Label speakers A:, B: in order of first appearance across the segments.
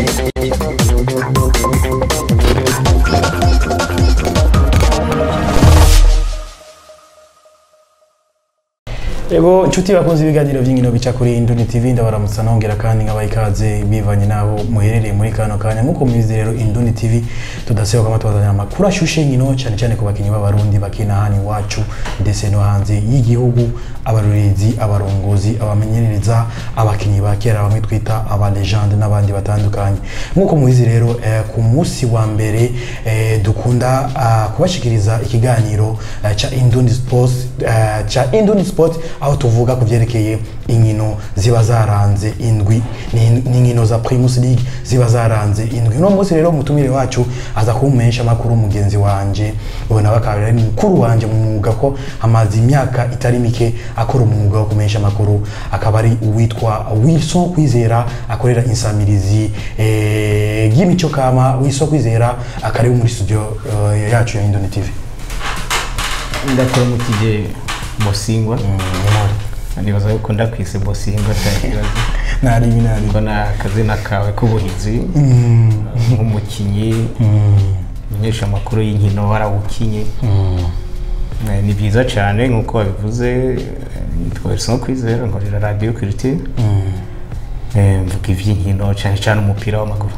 A: Ego inshuti bakunze ibiganiro by'inkino bica kuri Induni TV ndabaramutsa nongera kandi nkabaha ikaze bivanye naho muherereye muri kano kanya nk'uko mubizi rero Induni TV tudaseba kama tubazanira amakuru ashushe nkino cyane cyane ku bakinnyi b'abarundi bakina hano iwacu ndetse no hanze y'igihugu abarorezi abarongozi abamenyereza abakinnyi ba kera bamwe twita aba legende n'abandi batandukanye nk'uko mubizi rero eh, ku munsi wa mbere eh, dukunda ah, kubashikiriza ikiganiro eh, cha Induni Sports eh, cha Induni Sport aho tuvuga ku byerekeye inkino ziba zaranze indwi ni ni inkino za Primus League ziba zaranze indwi uno munsi rero umutumire wacu aza kumpesha amakuru mugenzi wanje ubona bakaba ari mukuru wanje mu mwuga ko amaze imyaka itari mike akora umwuga wo kumesha amakuru akaba ari uwitwa Wilson Kwizera akorera insamirizi eh, y'imico kama Wilson Kwizera akari muri studio eh, yacu ya Indoni TV
B: ndakuramukije Bosingwa nibaza yuko ndakwise Bosingwa nta kibazo
A: nari binari
B: ko na akazina kawe k'ubuhizi nk'umukinnyi menyesha amakuru y'inkino warawukinye Eh, ni byiza cyane nk'uko wabivuze eh, nitwa Wilson Kwizera nkorera radiyo Culture Eh, mvuga iby'inkino cyane cyane umupira w'amaguru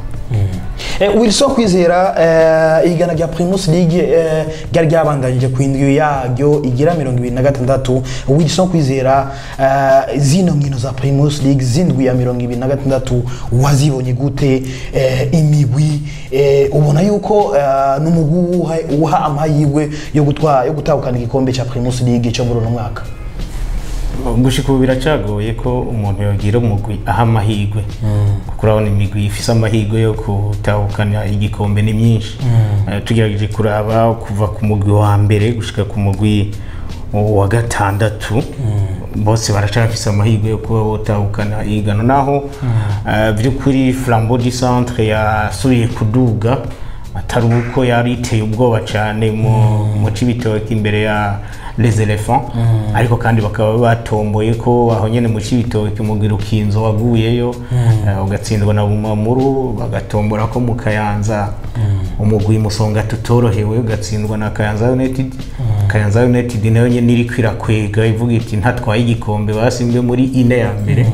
A: Eh, Wilson Kwizera eh, igana rya Primus League eh, ryari ryabandanyije ku indwi yaryo igira mirongo ibiri na gatandatu Wilson Kwizera eh, zino nkino za Primus League zindwi ya mirongo ibiri na gatandatu wazibonye gute eh, imigwi eh, ubona yuko eh, n'umugwi uha, uha amahirwe yo gutwara yo gutahukana igikombe cya Primus League cyo muri uno mwaka
B: gushika ubu biracagoye ko umuntu yogira umugwi aha amahirwe kuko urabona imigwi ifise amahirwe yo gutahukana igikombe ni myinshi Eh, tugerageje kuraba kuva ku mugwi wa mbere gushika ku mugwi wa gatandatu bose baracafise amahirwe yo kuba botahukana igano naho eh, by'ukuri flambeau du centre yasubiye kuduga atari uko yari iteye ubwoba cyane mu mu cibitoki imbere ya les elephants ariko kandi bakaba batomboye ko aho nyene mu cibitoki umugwi rukinzo waguyeyo eh, ugatsindwa na bumamuru bagatombora ko mu kayanza umugwi musonga tutorohewe ugatsindwa na kayanza united kayanza united nayo nyene iriko irakwega ivuga iti ntatwaye igikombe basimbwe muri ine ya mbere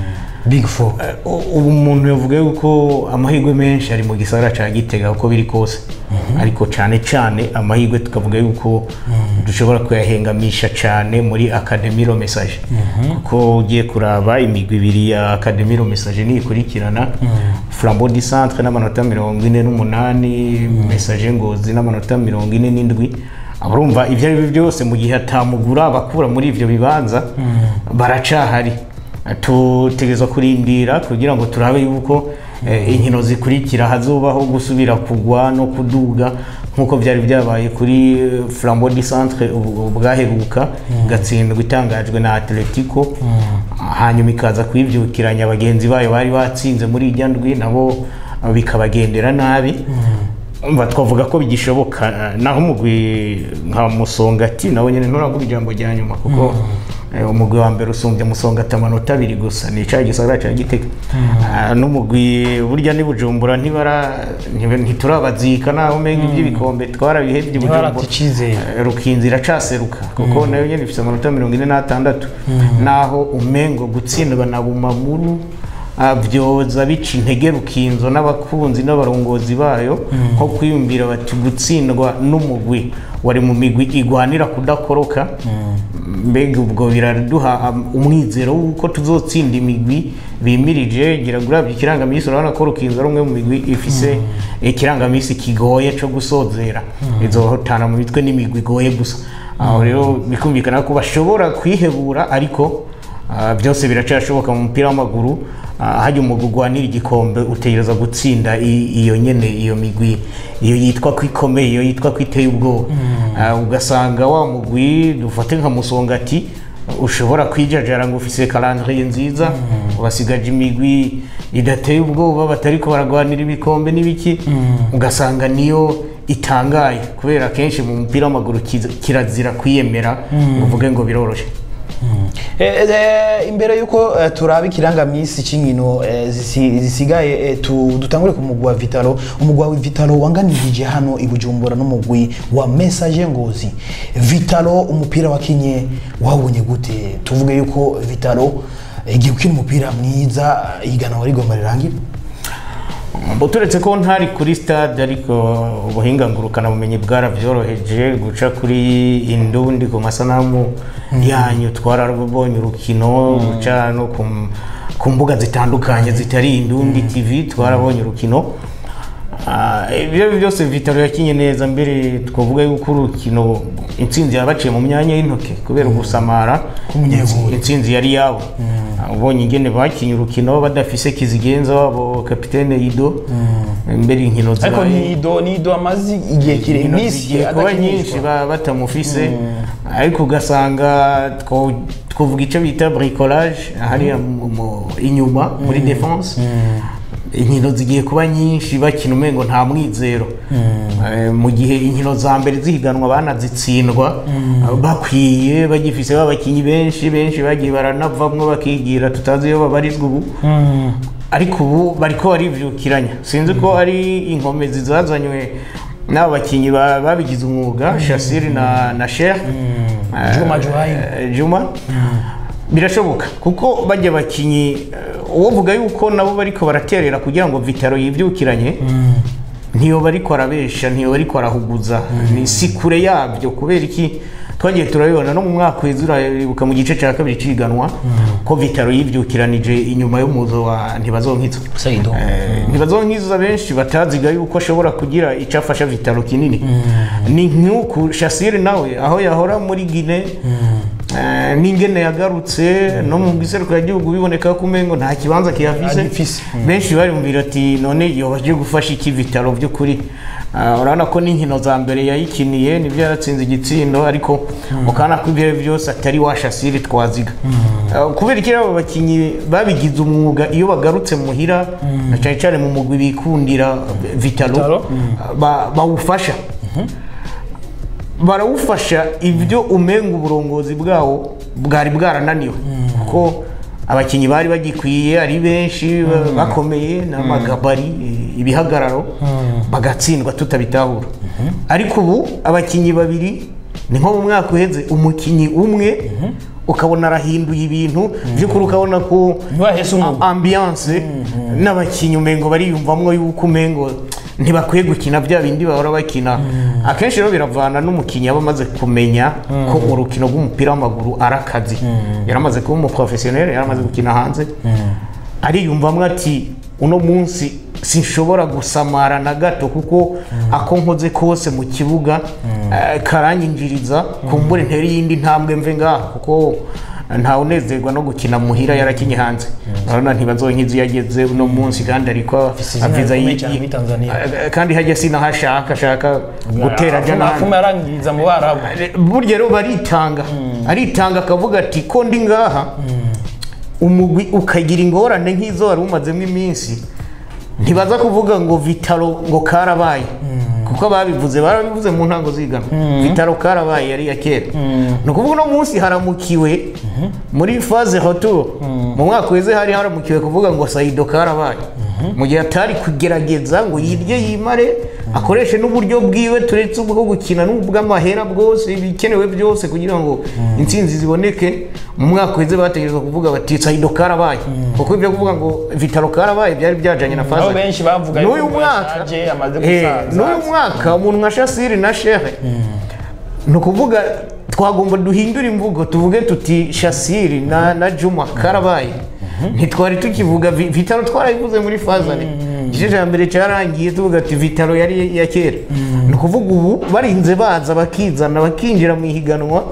A: Big Four
B: U- ubu umuntu yavuga yuko amahirwe menshi ari mu gisagara cya gitega uko biri kose ariko cyane cyane amahirwe tukavuga yuko dushobora kuyahengamisha cyane muri akademiro message kuko ugiye kuraba imigwi ibiri ya akademiro message niyikurikirana flambeau du centre n'amanota mirongo ine n'umunani message ngozi n'amanota mirongo ine n'indwi urumva ibyo ari byo byose mu gihe atamugura abakura muri ibyo bibanza baracahari tutegerezwa kurindira kugira ngo turabe yuko eh, inkino zikurikira hazobaho gusubira kugwa no kuduga nk'uko byari byabaye kuri eh, flambeau du centre ubu- bwaheruka gatsindwa itangajwe na atletico hanyuma ikaza kuyibyukiranya bagenzi bayo bari batsinze muri irya ndwi nabo eh, bikabagendera nabi umva twavuga ko bigishoboka eh, naho umugwi nka musongati nawe nyine nturavuga ijambo rya nyuma kuko eh, umugwi wa mbere usumbya musongati amanota abiri gusa ni icyayi gisagara cya gitega Ah, n'umugwi burya ni bujumbura ntibara ntibe- ntiturabazika naho umenga iby'ibikombe twarabihebye i bujumbura
A: Ntibarata icyizere.
B: Eh, rukinzi iracaseruka kuko nayo nyine ifite amanota mirongo ine n'atandatu naho umengo gutsindwa na bumamuru ah, byoza bica intege rukinzo n'abakunzi n'abarongozi bayo nko kwiyumvira bati gutsindwa n'umugwi wari mu migwi igwanira kudakoroka mbega ubwo biraduha am- umwizero w'uko tuzotsinda imigwi bimirije gira ngo urabye ikirangamisi urabona ko rukinzo ari umwe mu migwi ifise ikirangamisi kigoye cyo gusozera izohotana mu mitwe n'imigwi igoye gusa aho rero bikumvikana ko bashobora kwihebura ariko Ah, byose biracyashoboka mu mupira w'amaguru Ah, hajya umugwi ugwanira igikombe utegereza gutsinda i- iyo nyene iyo migwi iyo yitwa ko ikomeye iyo yitwa ko iteye ubwoba Ah, ugasanga wa mugwi dufate nka musongati ushobora kwijajara ngo ufise calendrier nziza wasigaje imigwi idateye ubwoba batariko baragwanira ibikombe n'ibiki ugasanga niyo itangaye kubera kenshi mu mupira w'amaguru kiza- kirazira kwiyemera ngo uvuge ngo biroroshye
A: Eh, eh, imbere yuko eh, turaba ikirangamisi c'inkino eh, zisi- zisigaye eh, tu- dutangure ku mugwi wa Vitalo umugwi wa Vitalo wanganirije hano i Bujumbura n'umugwi wa Message Ngozi Vitalo umupira wakinye wabonye gute tuvuge yuko Vitalo eh, igiye gukina umupira mwiza iganwa rigomba rirangira
B: Mbo turetse ko ntari kuri stade ariko ubuhinga ngurukanabumenyi bwarabyoroheje guca kuri indundi ku masanamu yanyu twarabonye urukino guca no ku, ku mbuga zitandukanye zitari indundi tv twarabonye urukino Ah, ibyo ari byo byose vitaro yakinye neza mbere twavuga yuko urukino intsinzi yabaciye mu myanya y'intoki kubera ugusamara
A: K'umunyeguri.
B: intsinzi yari yabo ubonye ingene bakinye urukino badafise kizigenza wabo kapitene Ido mbere inkino
A: ariko
B: zibaye
A: nido nido amazi igihe kire
B: inkino
A: imisi
B: zigiye kuba nyinshi ba- batamufise ariko ugasanga two- twavuga icyo bita bricolage hariya mu- mu- inyuma muri defense inkino zigiye kuba nyinshi bakina umengo nta mwizero Eh, mu gihe inkino za mbere zihiganwa banazitsindwa bakwiye bagifise babakinyi benshi benshi bagiye baranavamwo bakigira tutazi iyo babarizwa ubu ariko ubu bariko barivyukiranya sinzi ko ari inkomezi zazanywe n'abo bakinyi ba- babigize umwuga shasiri na, na sher
A: Juma Juhaim.
B: juma birashoboka kuko bajya bakinyi eh, uwovuga yuko nabo bariko baraterera kugira ngo vitaro yivyukiranye ntiyo bariko arabesha ntiyo bariko arahuguza ni si kure yabyo kubera iki twagiye turabibona no mu mwaka uheze urabibuka mu gice cya kabiri ciganwa ko vitaro yivyukiranije inyuma y'umuzo wa ntibazonkiza
A: Saido.
B: Eh, ntibazonkiza benshi bataziga yuko ashobora kugira icyo afasha vitaro kinini ni nk'uku shasire nawe aho yahora muri gine eh, n'ingene yagarutse no mu giserukira gihugu biboneka ko umengo nta kibanza kihafise
A: Agifise.
B: benshi barumvira ati none yoba aje gufasha iki vitaro by'ukuri Ah, urabona ko n'inkino za mbere yayikiniye nibyo yaratsinze igitsindo ariko ukabona ko ibyo byose atari wa shasire twaziga Ah, kubera iki rero abo bakinnyi babigize umwuga iyo bagarutse muhira na cyane cyane mu mugwi bikundira vitalo
A: Vitalo,
B: ba- bawufasha barawufasha ibyo umenga uburongozi bwawo bwari bwarananiwe kuko abakinnyi bari bagikwiye ari benshi ba- bakomeye n'amagabari eh, ibihagararo bagatsindwa tutabitahura ariko ubu abakinnyi babiri ni nko mu mwaka uheze umukinnyi umwe ukabona arahinduye ibintu by'ukuri ukabona ko
A: Ntibahese umwuga.
B: a- ambiance n'abakinnyi umengo bariyumvamwo yuko umengo ntibakwiye gukina bya bindi bahora bakina akenshi rero biravana n'umukinnyi aba amaze kumenya ko urukino rw'umupira w'amaguru ari akazi yaramaze kuba umuprofesiyoneri yaramaze gukina hanze ariyumvamwo ati uno munsi sinshobora gusamara na gato kuko ako nkoze kose mu kibuga eh, karanyinjiriza kumbure ntere iyindi ntambwe mve ngaha kuko ntawe unezerwa no gukina muhira yarakinye hanze urabona ntibazonkiza iyo ageze uno munsi kandi ariko
A: izina
B: aviza
A: rikomeye
B: yi-
A: cyane muri Tanzania.
B: Eh, kandi hajya sinahashaka ashaka gutera ajya n'ahandi
A: afume yarangiriza mu barabu
B: burya rero baritanga aritanga akavuga ati ko ndi ngaha umugwi ukagira ingorane nk'izo wari umazemo iminsi ntibaza kuvuga ngo vitaro ngo karabaye kuko babivuze barabivuze mu ntango zigana vitaro karabaye yari iya kera ni ukuvuga uno munsi haramukiwe muri faze retour mu mwaka weze hari haramukiwe kuvuga ngo sayido karabaye mu gihe atari kugerageza ngo yirye yimare akoreshe n'uburyo bwiwe turetse ubwo gukina n'ubw'amahera bwose ibikenewe byose kugira ngo intsinzi ziboneke mu mwaka weze bategerezwa kuvuga bati sayido karabaye kuko ibyo kuvuga ngo vitaro karabaye byari byajanye na faze
A: Aho benshi bavuga
B: n'uyu
A: yuko
B: mwaka
A: yashaje, amaze
B: eh,
A: gusaza.
B: n'uyu mwaka umuntu nka shasiri na shehe ni ukuvuga twagomba duhindura imvugo tuvuge tuti shasiri na, na juma karabaye ntitwari tukivuga Vi- vitaro twarabivuze muri fazane igice cya mbere cyarangiye tuvuga ati vitaro yari iya kera ni ukuvuga ubu barinze baza bakizana bakinjira mu ihiganwa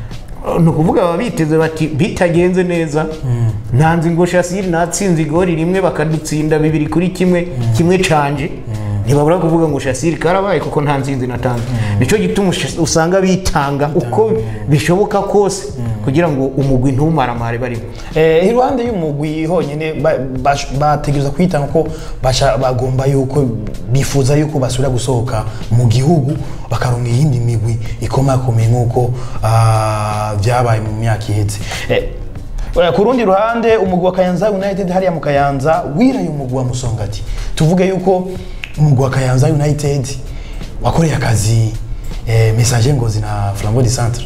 B: ni ukuvuga baba biteze bati bitagenze neza ntanzi ngo shasiri natsinze igori rimwe bakadutsinda bibiri kuri kimwe kimwe canje ntibabura kuvuga ngo shasiri karabaye kuko nta nzinzi natanze nicyo gituma ush- usanga bitanga uko bishoboka kose kugira ngo umugwi ntumaramare barimo
A: Eh, iruhande y'umugwi honyine ba- bash- bategereza kwitanga ko basha- bagomba yuko bifuza yuko basubira gusohoka mu gihugu bakaronka iyindi migwi ikomakomeye nk'uko ah, byabaye mu myaka iheze Eh, eh, ku rundi ruhande umugwi wa kayanza united hariya mu kayanza wiraye umugwi wa musongati tuvuge yuko umugwi wa kayanza united wakoreye akazi eh, message ngozi na flambeau du centre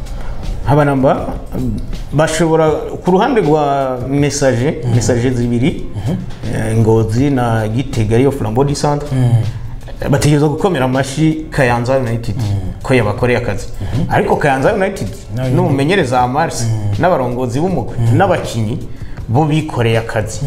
B: abanamba bashobora ku ruhande rwa mesaje mesaje zibiri eh, ngozi na gitega ariyo flambeau du centre bategereza gukomera amashyi kayanza united ko yabakoreye akazi ariko kayanza united
A: Nayo
B: n'umumenyereza wa mars n'abarongozi b'umugwi n'abakinnyi bo bikoreye akazi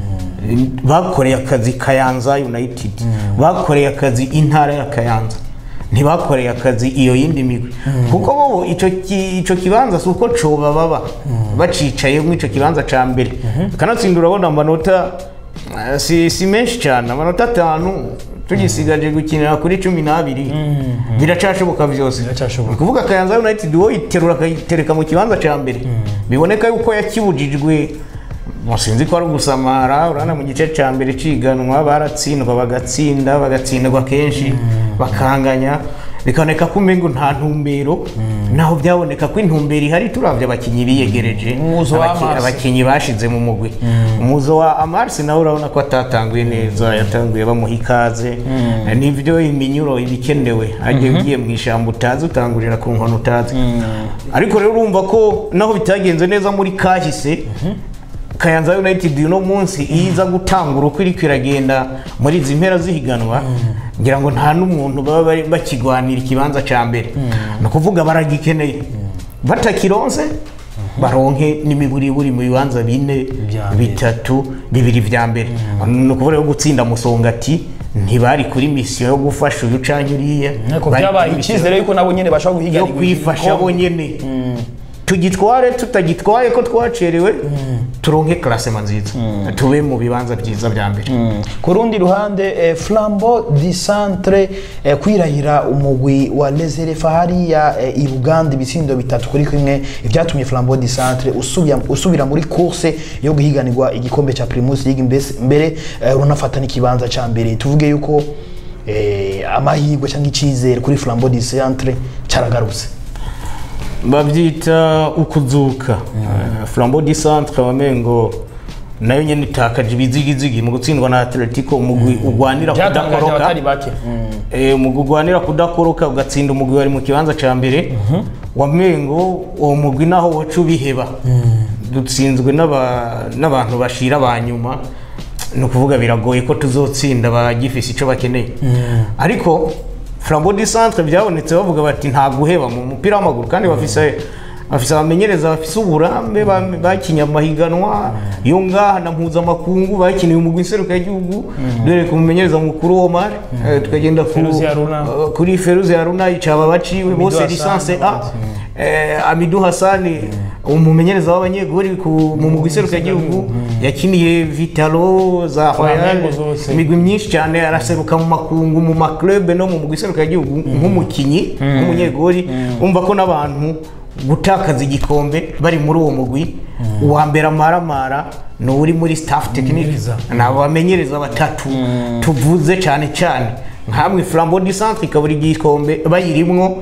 B: bakoreye akazi kayanza united bakoreye akazi intara ya kayanza ntibakoreye akazi iyo yindi migwi kuko bo icyo ki- icyo kibanza si uko coba baba bacicaye mu icyo kibanza cya mbere kanatsinda urabona amanota eh, si, si menshi cyane amanota atanu tugisigaje gukinira kuri cumi n'abiri biracashoboka byose
A: Biracashoboka.
B: ni ukuvuga kayanza united wowe iterura akayitereka mu kibanza cya mbere biboneka yuko yakibujijwe Mo sinzi ko ari ugusamara urabona mu gice cya mbere ciganwa baratsindwa bagatsinda bagatsindwa kenshi bakanganya bikaboneka ko umengo nta ntumbero naho byaboneka ko intumbero ihari turavye abakinyi biyegereje
A: Umuzo wa
B: abaki-
A: Amars.
B: abakinyi bashize mu mugwi umuzo wa amarsi nawe urabona ko atatanguye neza yatanguye bamuha ikaze nivyo iminyuro ibikenewe agiye ugiye mu ishyamba utazi utangurira ku nkono utazi ariko rero urumva ko naho bitagenze neza muri kahise Kayanza United uno munsi iyo iza gutangura uko iriko iragenda muri izi mpera zihiganwa ngira ngo nta n'umuntu baba bari bakigwanira ikibanza cya mbere ni ukuvuga baragikeneye batakironse baronke n'imiburiburi mu bibanza bine
A: Vya mbere.
B: bitatu bibiri vya mbere ni ukuvuga rero gutsinda musongati ntibari kuri misiyo yo gufasha uyu canke uriya
A: ariko
B: Bari
A: byabaye
B: kuri misiyo
A: icyizere yuko nabo nyine bashobora guhiga
B: yo kwifasha bo nyene tugitware tutagitwaye ko twacerewe turonke klasema nziza tube mu bibanza byiza bya mbere
A: ku rundi ruhande eh, flambo di centre eh, kwirahira umugwi wa leserefa hariya eh, i buganda ibitsindo bitatu kuri kimwe ibyatumye flambo di centre usubira, usubira muri course yo guhiganirwa igikombe cya primus league mbese- mbere eh, runafata n'ikibanza cya mbere tuvuge yuko eh, amahirwe cyangwa icyizere kuri flambo di centre cyaragarutse
B: babyita ukuzuka Eh, flambeau du centre wamengo nayo nyene itakaje ibizigizigi mu gutsindwa na atletico umugwi ugwanira
A: byatangaje
B: kudakoroka
A: abatari bake
B: Eh, umugwi ugwanira kudakoroka ugatsinda umugwi wari mu kibanza cya mbere wamengo uwo mugwi naho waca ubiheba dutsinzwe n'aba- n'abantu bashira ba nyuma ni ukuvuga biragoye ko tuzotsinda bagifise icyo bakeneye ariko flambeau du centre byabonetse bavuga bati nta guheba mu mupira w'amaguru kandi bafise bafise abamenyereza bafise uburambe ba- bakinye amahiganwa yo ngaha na mpuzamakungu bakiniye umugwi nseruka y'igihugu dore ku mumenyereza mukuru Omar eh, tukagenda ku-
A: Feruzi Haruna.
B: eh, kuri Feruzi Haruna icaba baciwe bose
A: Hassan,
B: lisanse A eh, Amidu Hassani umumenyereza w'abanyegori ku- mu mugwi nseruka y'igihugu yakiniye Vitalo za Royal
A: Flamengo zose.
B: imigwi myinshi cyane araseruka mu makungu mu maklube no mu mugwi nseruka y'igihugu nk'umukinyi nk'umunyegori umva ko n'abantu gutakaza igikombe bari muri uwo mugwi uwa mbere amaramara ni uri muri staff technique
A: Bamenyereza.
B: ni abamenyereza batatu tuvuze cyane cyane nkamwe flambeau du centre ikabura igikombe bayirimwo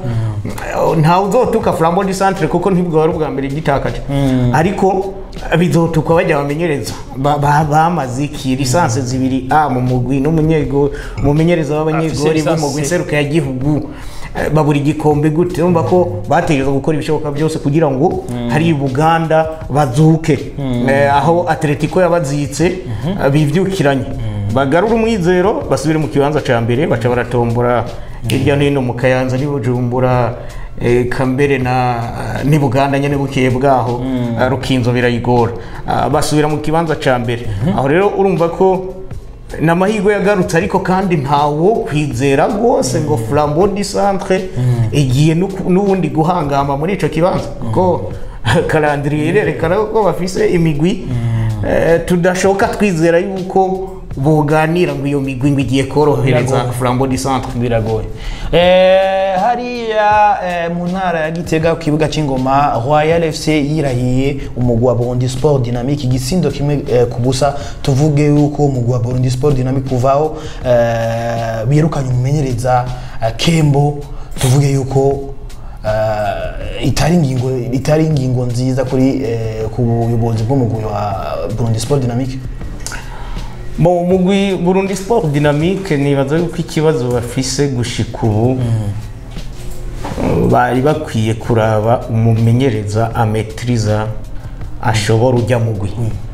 B: ntawe uzotuka flambeau du centre kuko ntibwo wari ubwa mbere gitakaje ariko bizotukwa bajya bamenyereza Ba- ba- bamaze iki lisansi zibiri a mu mugwi n'umunyego umumenyereza w'abanyegori
A: Afise lisansi
B: b'umugwi
A: C.
B: nseruka ya gihugu eh, babura igikombe gute urumva ko bategereza gukora ibishoboka byose kugira ngo hari i buganda bazuke Eh, aho atletico yabazitse eh, bivyukiranye bagarura umwizero basubire mu kibanza cya mbere baca baratombora hirya no hino mu kayanza n'i bujumbura eh, kambere na n'i buganda nyine bukeye bwaho eh, rukinzo birayigora Ah, basubira mu kibanza cya mbere aho rero urumva ko ni amahirwe yagarutse ariko kandi ntawo kwizera rwose ngo flambeau du centre igiye n'uku- n'ubundi guhangama muri icyo kibanza kuko karandiriye irerekana ko bafise imigwi eh, tudashoka twizera yuko boganira ngo iyo migwi ngo igiye korohereza
A: Biragoye.
B: flambo di centre
A: biragoye eh, hariya eh, mu ntara ya gitega ku kibuga cy'ingoma royal fc yirahiye umugwi wa burundi sport dynamique igisindo kimwe eh, ku busa tuvuge yuko umugwi wa burundi sport dynamique kuvaho eh, birukanye umumenyereza eh, kembo tuvuge yuko eh, itari ingingo itari ingingo nziza kuri eh, ku buyobozi bw'umugwi wa burundi sport dynamique
B: mu mugwi burundi sport dynamique nibaza yuko ikibazo bafise gushika ubu bari bakwiye kuraba umumenyereza ametiriza ashobora ujya mugwi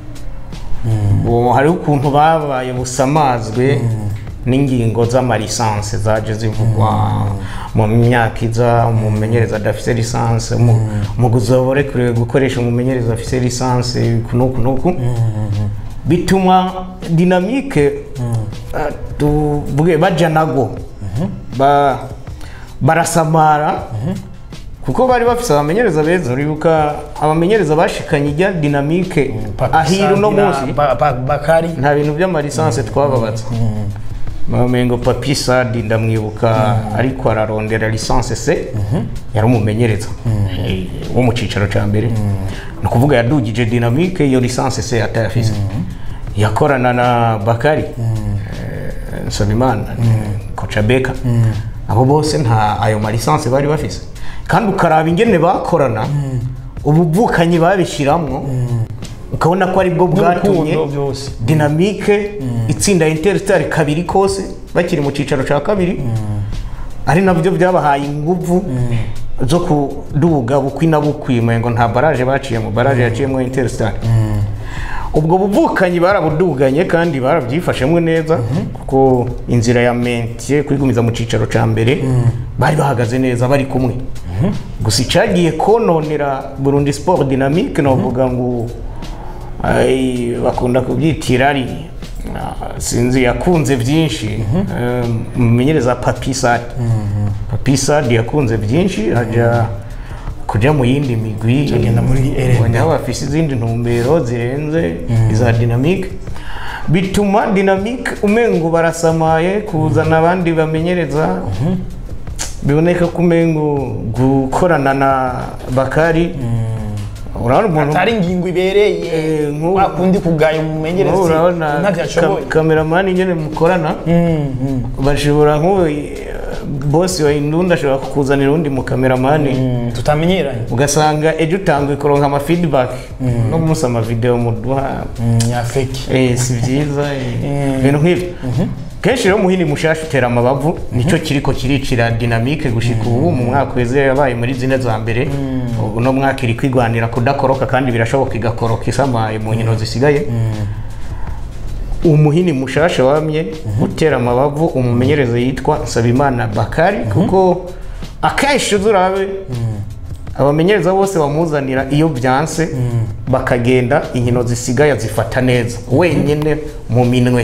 B: ubu hariho ukuntu babaye busamazwe n'ingingo z'amalisanse zaje zivugwa mu myaka iza umumenyereza adafite lisanse umugwi uzaba urekuriwe gukoresha umumenyereza afite lisanse kunuku nuku bituma dinamike eh, tuvuge baja nago ba barasamara kuko bari bafise abamenyereza beza uribuka abamenyereza bashikanye ijya dinamike ahiru no munsi
A: Ba- ba- bakari
B: nta bintu by'amalisanse twababaza mamengo papi sadi ndamwibuka ariko ararondera lisanse se yari umumenyereza Eh, wo mu cicaro ca mbere ni ukuvuga yadugije dinamike iyo lisanse se atayafise yakorana na bakari eh, nsabimana koca beka abo bose nta ayo malisanse bari bafise kandi ukaraba ingene bakorana ubuvukanyi babishiramwo ukabona ko aribwo bwatumye
A: N'urukundo byose.
B: dinamike itsinda interstar kabiri kose bakiri mu cyicaro cya kabiri ari nabyo byabahaye inguvu zo kuduga bukwi na bukwi ngo nta baraje baciyemo baraje yaciyemo interstar ubwo buvukanyi barabuduganye kandi barabyifashemo neza kuko inzira ya mentiye kwigumiza mu cyicaro cya mbere bari bahagaze neza bari kumwe gusa icyagiye kononera burundi sport dynamique novuga ngo ay, bakunda kubyitira ari ah, sinzi yakunze byinshi Eh, umumenyereza papi sadi papi sadi yakunze byinshi ajya kujya mu yindi migwi
A: Agenda muri RNB.
B: ubonye aho bafise izindi ntumbero zirenze iza dinamike bituma dinamike umengo barasamaye kuzana abandi bamenyereza biboneka ko umengo gukorana na bakari urabona umuntu
A: atari ingingo ibereye
B: Eh, nk'ubu-
A: wakundi kugaya umumenyereza
B: nk'ubu urabona
A: ntacyo ashoboye
B: ka- kameramani nyine mukorana
A: Mm, mm.
B: bashobora nk'ubu bosi wa indundi ashobora kukuzanira undi mukameramani
A: Mm, tutamenyeranye
B: ugasanga ejo utanguye kuronka ama feedback no munsi amavideo muduha
A: Mm, nyafeki
B: eh, si byiza eh,
A: Mm.
B: ibintu nk'ibyo kenshi rero muhini mushasha utera amabavu nicyo kiriko kiricira dinamike gushika ubu mu mwaka weze yabaye muri zine za mbere ubu no mwaka iri kwigwanira kudakoroka kandi birashoboka igakoroka isamaye mu nkino zisigaye umuhini mushasha wamye utera amabavu umumenyereza yitwa Nsabimana Bakari kuko akenshi uzurabe abamenyereza bose bamuzanira iyo byanse bakagenda inkino zisigaye zifata neza wenyine mu minwe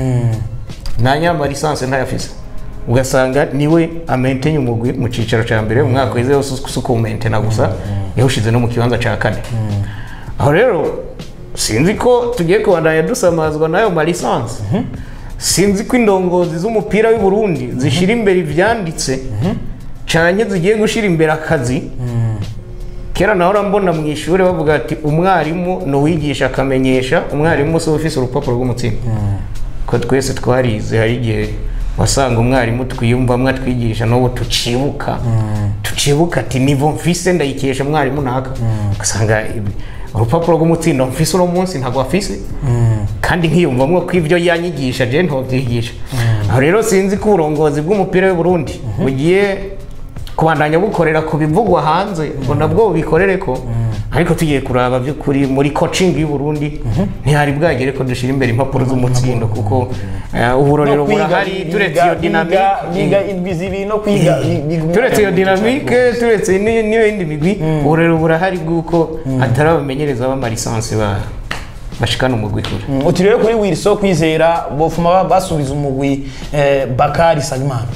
B: nta nyamba lisansi ntayafise ugasanga niwe amentenye umugwi mu cyicaro cya mbere mu mwaka weze wose si ukuwumentena gusa yawushize no mu kibanza cya kane aho rero sinzi ko tugiye kubandanya dusamazwa n'ayo malisansi sinzi ko indongozi z'umupira w'i Burundi zishyira imbere ibyanditse cyane zigiye gushyira imbere akazi kera nawe urambona mu ishuri bavuga ati umwarimu ni uwigisha akamenyesha umwarimu si ufise urupapuro rw'umutsima ko twese twarize hari igihe wasanga umwarimu twiyumvamwo atwigisha n'ubu tucibuka tucibuka ati nivo mfise ndayikesha mwarimu naka ugasanga ibi- urupapuro rw'umutsindo mfise uno munsi ntabwo afise kandi nkiyumvamwo ko ibyo yanyigisha je ntobyigisha aho rero sinzi ko uburongozi bw'umupira w'i Burundi bugiye kubandanya bukorera ku bivugwa hanze ngo nabwo bubikorere ko ariko tugiye kuraba by'ukuri muri coaching y'u Burundi ntihari bwagere ko dushira imbere impapuro z'umutsindo kuko eh, uburorero
A: No kwiga,
B: burahari turetse
A: biga-
B: iyo dynamique
A: biga- biga indwi zibiri no kwiga biga-
B: turetse iyo dinamike turetse ni- n'iyo yindi migwi uburero burahari bw'uko hatari abamenyereza b'amalisansi ba bashikana umugwi kure
A: Mm, uti rero kuri wilso kwizera bofuma ba- basubiza umugwi eh, bakari sagimana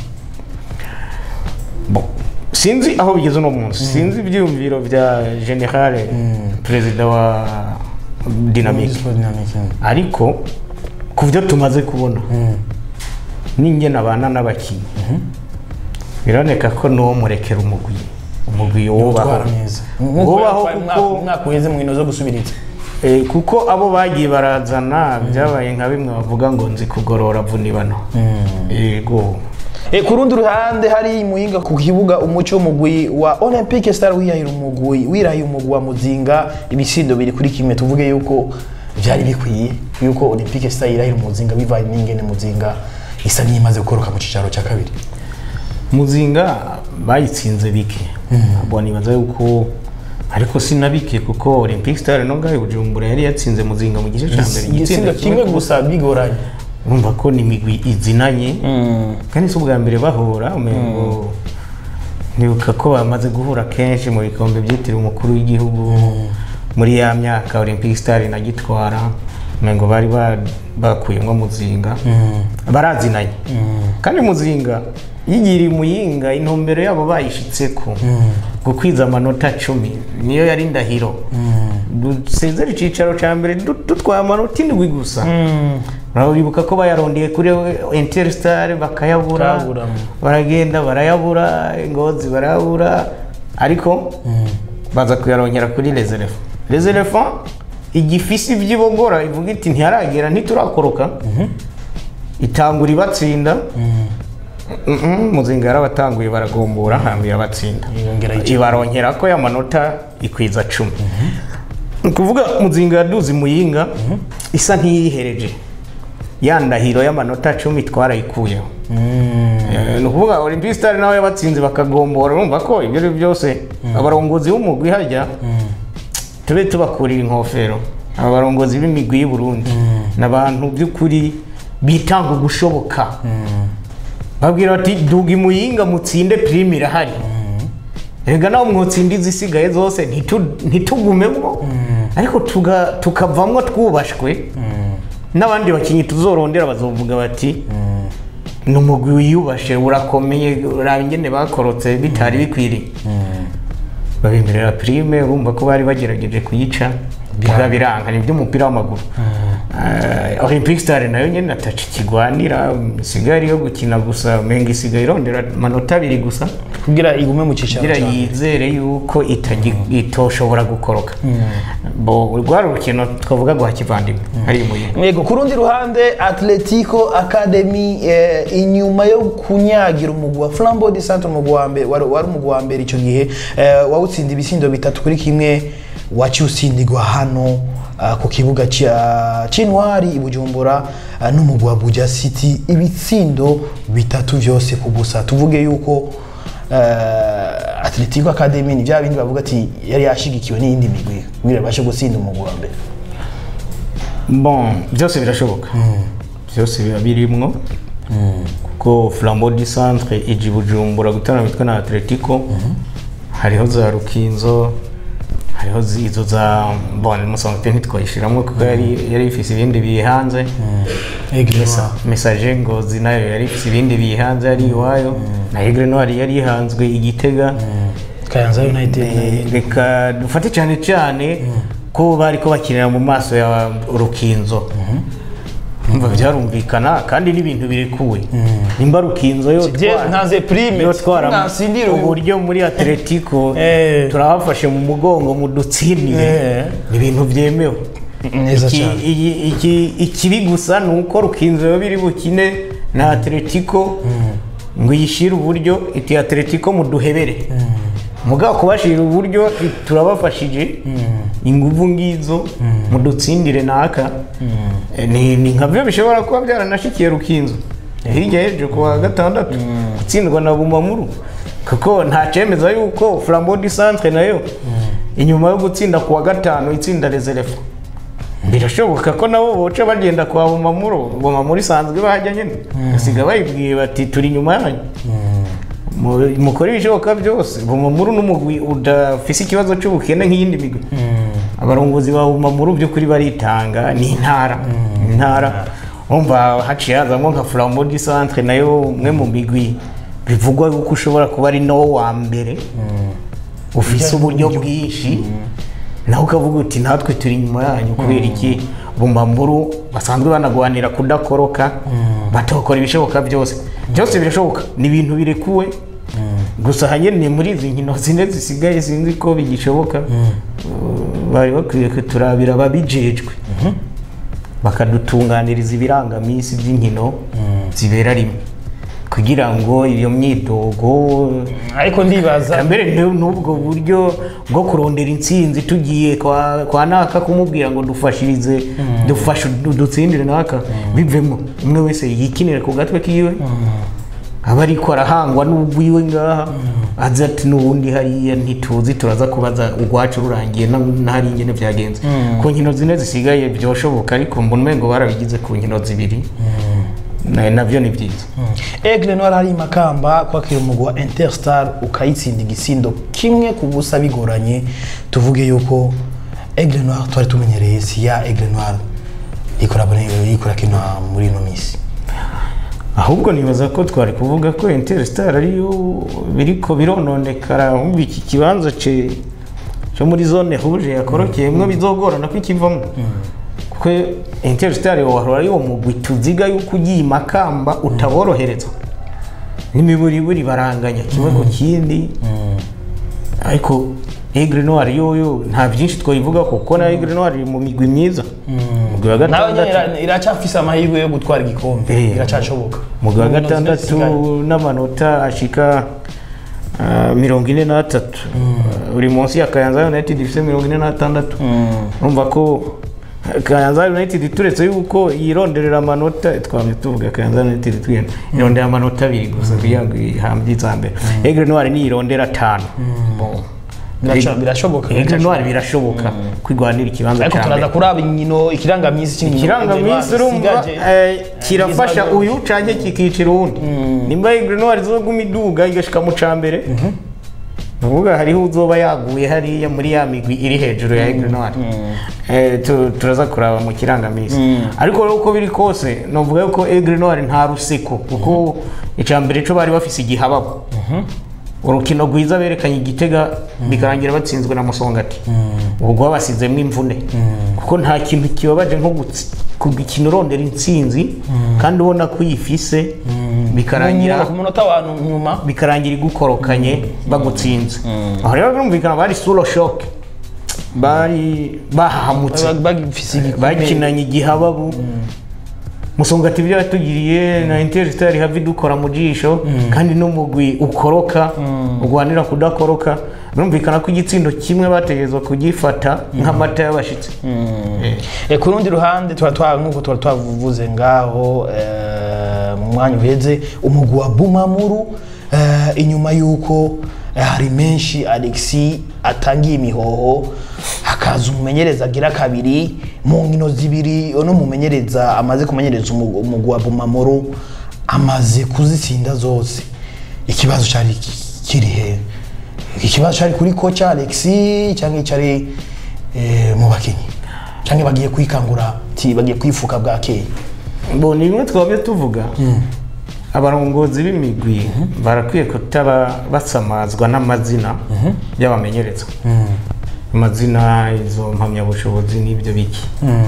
B: Bon, sinzi aho bigeze uno munsi sinzi ibyiyumviro bya generale perezida wa dinamike ariko ku byo tumaze kubona n'inge nabana n'abakinnyi biraboneka ko n'uwo murekera umugwi umugwi wubaho
A: Utwara neza
B: wubaho
A: Nk'uko
B: kuko
A: umwaka uheze mu nkino zo gusubiriza
B: Eh, kuko abo bagiye barazana byabaye nka bimwe bavuga ngo nzi kugorora vunibano yego
A: E, ku rundi ruhande hari muhinga ku kibuga umuco w'umugwi wa Olympic Star wiyahira umugwi wirahiye umugwi wa Muzinga ibisindo biri kuri kimwe tuvuge yuko byari bikwiye yuko Olympic Star yirahira umuzinga bivanye n'ingene muzinga isa n'imaze gukoroka mu cicaro cya kabiri
B: muzinga bayitsinze bike abo nibaza yuko ariko sinabike kuko olympic star no ngaho i bujumbura yari yatsinze muzinga mu gice cya mbere
A: igitsinda kimwe gusa bigoranye
B: urumva ko ni imigwi izinanye kandi si ubwa mbere bahura umengo nibuka ko bamaze guhura kenshi mu bikombe byitiriwe umukuru w'igihugu muri ya myaka olympic star inagitwara umengo bari ba- bakuyemo muzinga barazinanye kandi muzinga yigiriye umuyinga intumbero yabo bayishitseko gukwiza amanota cumi niyo yari ndahiro dusezera icyicaro cya mbere du- dutwaye amanota indwi gusa uribuka ko bayarondeye kuri interstar bakayabura
A: Bakayabura.
B: baragenda barayabura ingozi barayabura ariko baza kuyarongera kuri reserve reserve igifisi by'ibogora ivuga iti ntiharagera ntiturakoroka itangura ibatsinda Mhm, muzinga yarabatanguye baragombora hambira abatsinda
A: Yongera ikipe.
B: ibarongera ko ya manota ikwiza cumi ni ukuvuga muzinga yaduze muyinga isa ntiyihereje ya ndahiro y'amanota cumi twarayikuyeho Eh, ni ukuvuga olympic star nawe yabatsinze bakagombora urumva ko ibyo ari byo byose abarongozi b'umugwi hajya tube tubakurira inkofero aba barongozi b'imigwi y'u Burundi ni abantu by'ukuri bitanga ugushoboka babwira bati duga imuyinga mutsinde prime irahari erega nawe mwotsinda izisigaye zose ntitu- ntitugumemo ariko tuga- tukavamwo twubashwe n'abandi bakinnyi tuzorondera bazovuga bati ni umugwi wiyubashe urakomeye uraba ingene bakorotse bitari bikwiriye babemerera prime urumva ko bari bagerageje kuyica biba biranga ni iby'umupira w'amaguru Eh, olympic star nayo nyine ataca ikigwanira isigaye yo gukina gusa menga isigaye irondera amanota abiri gusa
A: kugira igume mu cicaro
B: kugira
A: cya mbere.
B: yizere yuko itagi- itoshobora gukoroka bo rwari urukino twavuga guha kivandimwe ari muyinga
A: Yego ku rundi ruhande Atletico Academy eh, inyuma yo kunyagira umugwi wa Flambeau de Centre umugwi wa mbere wari wari umugwi wa mbere icyo gihe eh, wawutsinda ibisindo bitatu kuri kimwe waciye utsindirwa hano ah, ku kibuga cya Cintwari i Bujumbura ah, n'umugwi wa Buja City ibitsindo bitatu byose ku busa tuvuge yuko eh, Atletico Academy ni bya bindi bavuga ati yari yashigikiwe n'iyindi migwi kugira babashe gutsinda umugwi wa mbere
B: bon byose birashoboka byose biba birimwo kuko flambeau du centre iji bujumbura gutana mitwe na atletico hariho za rukinzo hariho zi- izo za bon musanzwe ntitwayishiramwo kuko yari yari ifise ibindi bihanze
A: Egresa
B: message ngozi nayo yari ifise ibindi bihanze yari iwayo na Aigle Noir yari ihanzwe igitega
A: Kayanza United
B: Eh, reka dufate cyane cyane ko bari ko bakinira mu maso ya rukinzo umva byarumvikana kandi n'ibintu birekuwe nimba rukinzo yo
A: Je ntaze prime
B: yo twara
A: nasindira ubu
B: uburyo muri atletico
A: Eh.
B: turabafashe mu mugongo mu dutsindire
A: Eh.
B: ni ibintu byemewe
A: neza
B: Iki-
A: cyane
B: iyi- iki- ikibi gusa ni uko rukinzo yo biri bukine na atletico ngo iyishyire uburyo iti atletico muduhebere mugabo kubashira uburyo turabafashije inguvu ngizo mudutsindire naka Eh, ni ni nka byo bishobora kuba byaranashikiye rukinzo hirya y'ejo ku wa gatandatu gutsindwa na bumamuru kuko nta cyemeza yuko flambeau du centre nayo inyuma yo gutsinda ku wa gatanu itsinda reserve birashoboka ko nabo boca bagenda kwa bumamuru bumamuru isanzwe bahajya nyine basiga bayibwiye bati turi inyuma yanyu Mu- mukore ibishoboka byose bumamuru n'umugwi udafise ikibazo cy'ubukene nk'iyindi migwi abarongozi ba bumamuru by'ukuri baritanga ni intara intara umva haciye hazamo nka flambeau du centre nayo umwe mu migwi bivugwa yuko ushobora kuba ari nawo wa mbere ufise uburyo bwinshi nawe ukavuga uti natwe turi inyuma yanyu kubera iki bumamburu basanzwe banagwanira kudakoroka batokora ibishoboka byose byose birashoboka ni ibintu birekuwe gusa hanyine muri izi nkino zine zisigaye sinzi ko bigishoboka Uh, bari bakwiye kuturabira ababijejwe bakadutunganiriza ibirangaminsi by'inkino zibera rimwe kugira ngo iyo myidogo
A: ariko ndibaza
B: mbere ni- n'ubwo buryo bwo kurondera intsinzi tugiye kwa, kwa naka kumubwira ngo dufashirize dufashe du- dutsindire naka bivemo umwe wese yikinire ku gatwe kiwe aba ariko arahangwa n'ubwiwe ngaha azi ati n'ubundi hariya ntituzi turaza kubaza urwacu rurangiye na- n'ahari ingene byagenze ku nkino zine zisigaye byoshoboka ariko mbona umengo barabigize ku nkino zibiri Na- nabyo ni byiza
A: Aigle Noir hari makamba kwakira umugwi wa Interstar ukayitsinda igisindo kimwe ku busa bigoranye tuvuge yuko Aigle Noir twari tumenyereye si ya Aigle Noir ikora ikora kino muri ino misi
B: ahubwo nibaza ko twari kuvuga ko interstar ariyo biriko birononekara wumva iki kibanza ce cyo muri zone huje yakorokeyemwo bizogorana ko ikivamo kuko interstar wahora ari uwo mugwi tuziga yuko ugiye makamba utaborohereza n'imiburiburi baranganya kimwe ku kindi ariko Aigle Noir yoyo nta byinshi twayivuga kuko na Aigle Noir iri mu migwi myiza umugwi wa
A: nawe nyene
B: gatandatu
A: ira- iracafise amahirwe yo gutwara igikombe
B: Eh.
A: iracashoboka
B: umugwi wa
A: Mu nkino zine
B: gatandatu
A: zisigaye.
B: n'amanota ashika ah, mirongo ine n'atatu Ah, uri munsi ya kayanza united ifite mirongo ine n'atandatu urumva ko kayanza united turetse yuko yironderera amanota twamye tuvuga kayanza united twigenda irondera amanota abiri gusa kugira ngo ihambye iza mbere egre noir niyirondera atanu Bon.
A: Biraca- birashoboka
B: egre noir birashoboka kwigwanira ikibanza
A: ariko
B: cya mbere
A: turaza kuraba inkino ikirangamisi cy'inkino
B: ikirangaminsi urumva eh, kirafasha uyu canke kikicira uwundi nimba igrenwari izoguma iduga igashika mu cambere nuvuga hariho uzoba yaguye hariya muri ya migwi iri hejuru ya igrenwari turaza kuraba mu kirangaminsi ariko rero uko biri kose novuga yuko igrenwari nta ruseko kuko icambere co bari bafise igihababo urukino rwiza berekanye igitega bikarangira batsinzwe na musongati ubwo babasizemo imvune kuko nta kintu kibabaje nko gutsi- kugikina urondera intsinzi kandi ubona ko uyifise bikarangira
A: ku munota wa nyuma
B: bikarangira igukorokanye bagutsinze aho rero birumvikana bari suro shoke bari bahahamutse
A: bag- bagifise igikombe
B: bakinanye igihababu musongati ibyo yatugiriye na interstar havi dukora mu jisho kandi n'umugwi ukoroka urwanira kudakoroka birumvikana ko igitsindo kimwe bategerezwa kugifata nk'amata y'abashitsi Eh.
A: Eh, ku rundi ruhande tuba twa nk'uko tuba twavuze ngaho eh, mu mwanya uheze umugwi wa bumamuru eh, inyuma y'uko eh, hari menshi alexi atangiye imihoho hakaza umumenyereza agira kabiri mu nkino zibiri no mumenyereza amaze kumenyereza umu- umugwi wa bumamuru amaze kuzitsinda zose ikibazo cyari ki- kiri he ikibazo cyari kuri koca alexi cyangwa cyari eh, mu bakinnyi cyangwa bagiye kwikangura ti bagiye kwifuka bwakeye
B: bo ni bimwe twabye tuvuga abarongozi b'imigwi barakwiye kutaba basamazwa n'amazina y'abamenyereza amazina izo mpamyabushobozi n'ibyo biki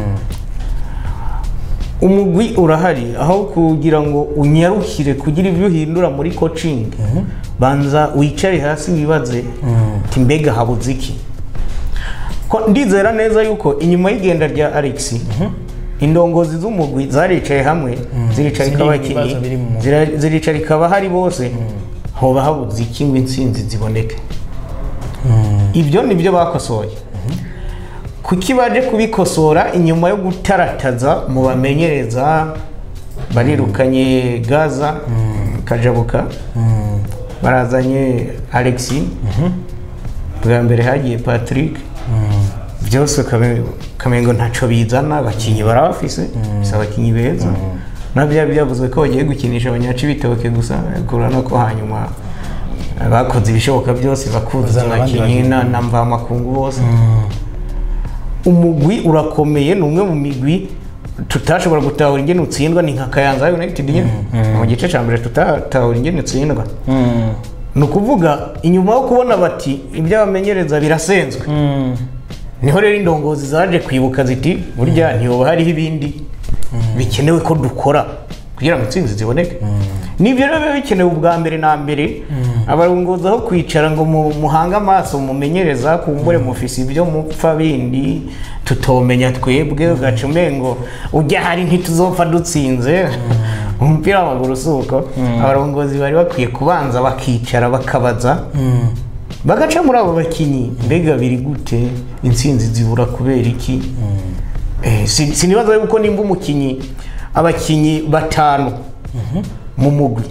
B: umugwi urahari aho kugira ngo unyarukire kugira ibyo uhindura muri coaching banza wicare hasi wibaze uti mbega habuze iki ko ndizera neza yuko inyuma y'igenda rya alex indongozi z'umugwi zaricaye hamwe ziricarika
A: Ziri
B: abakinnyi
A: ibibazo biri mu mugwi.
B: zira- ziricarika abahari bose hoba habuze iki ngo intsinzi ziboneke ibyo ni byo bakosoye kuki baje kubikosora inyuma yo gutarataza mu bamenyereza barirukanye gaza kajabuka barazanye alexi bwa mbere hagiye patrick byose ukame- ukamengo ntacyo bizana abakinnyi barabafise si abakinnyi beza na byari byavuzwe ko bagiye gukinisha abanyaci bitoke gusa kurana ko hanyuma bakoze ibishoboka byose bakuzuza
A: Bazana abandi
B: abakinnyi
A: bakinnyi.
B: na na mvamakungu bose umugwi urakomeye ni umwe mu migwi tutashobora gutahura ingene utsindwa ni nka kayanza united nyine mu gice cya mbere tutatahura ingene utsindwa ni ukuvuga inyuma yo kubona bati ibyo bamenyereza birasenzwe niho rero indongozi zaje kwibuka ziti burya ntihoba hariho ibindi bikenewe ko dukora kugira ngo intsinzi ziboneke nibyo rero biba bikenewe ubwa mbere na mbere abarongozi aho kwicara ngo mu- muhange amaso mumenyereza kumbure mufise ibyo mupfa bindi tutomenya twebwe ugaca umengo ujya hari ntituzopfa dutsinze umupira w'amaguru si uko abarongozi bari bakwiye kubanza bakicara bakabaza bagaca muri abo bakinnyi mbega biri gute intsinzi zibura kubera iki Eh, si- sinibaza yuko nimba umukinnyi abakinnyi batanu mu mugwi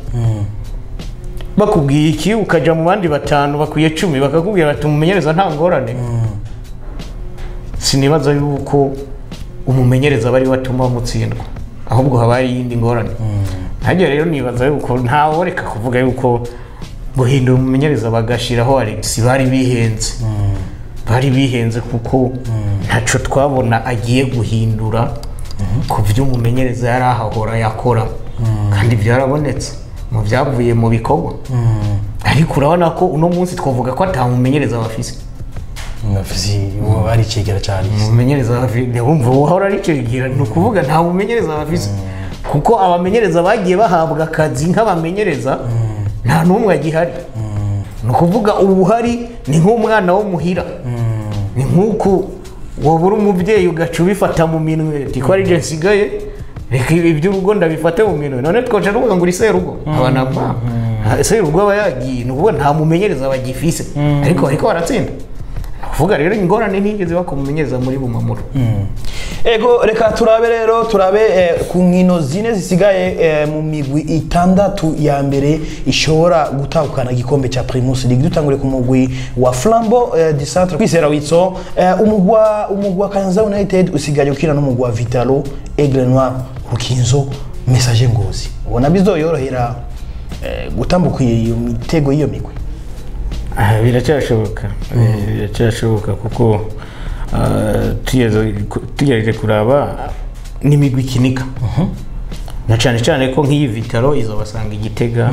B: bakubwiye iki ukajya mu bandi batanu bakwiye cumi bakakubwira bati umumenyereza nta ngorane sinibaza yuko umumenyereza bari watuma mutsindwa ahubwo haba hari iyindi ngorane hajya rero nibaza yuko ntawe reka kuvuga yuko guhindura umumenyereza bagashiraho Alex bari bihenze bari bihenze kuko ntacyo twabona agiye guhindura ku byo umumenyereza yari ahahora yakora kandi byarabonetse mu byavuye mu bikorwa ariko urabona ko uno munsi twavuga ko atamumenyereza bafise
A: Mafisi uwo ari cegera cyari
B: umumenyereza bafite wumva uhora ari cegera ni ukuvuga nta mumenyereza bafise kuko abamenyereza bagiye bahabwa akazi nk'abamenyereza nta n'umwe agihari ni ukuvuga ubuhari ni nk'umwana wo muhira ni nk'uku wabura umubyeyi ugaca ubifata mu minwe ati ko ari je nsigaye reka ibi by'urugo ndabifate mu minwe none twaca tuvuga ngo uri serugo aba na mama serugo aba yagiye ni ukuvuga nta mumenyereza bagifise ariko bariko baratsinda kuvuga rero ingorane ntigeze bakumumenyereza muri bumamuro
A: ego reka turabe rero turabe eh, ku nkino zine zisigaye eh, mu migwi itandatu ya mbere ishobora gutahukana igikombe cya primus league dutangure ku mugwi wa flambo eh, du centre kwisera witso eh, umugwi wa- umugwi wa kanza united usigaye ukina n'umugwi wa vitalo aigle noir rukinzo message ngozi ubona bizoyorohera eh, gutambuka iyo mitego y'iyo migwi
B: Ah, biracyashoboka Eh, biracyashoboka kuko ah, tugeze ku- tugerageje kuraba n'imigwi ikinika na cyane cyane ko nk'iyi vitaro izobasanga igitega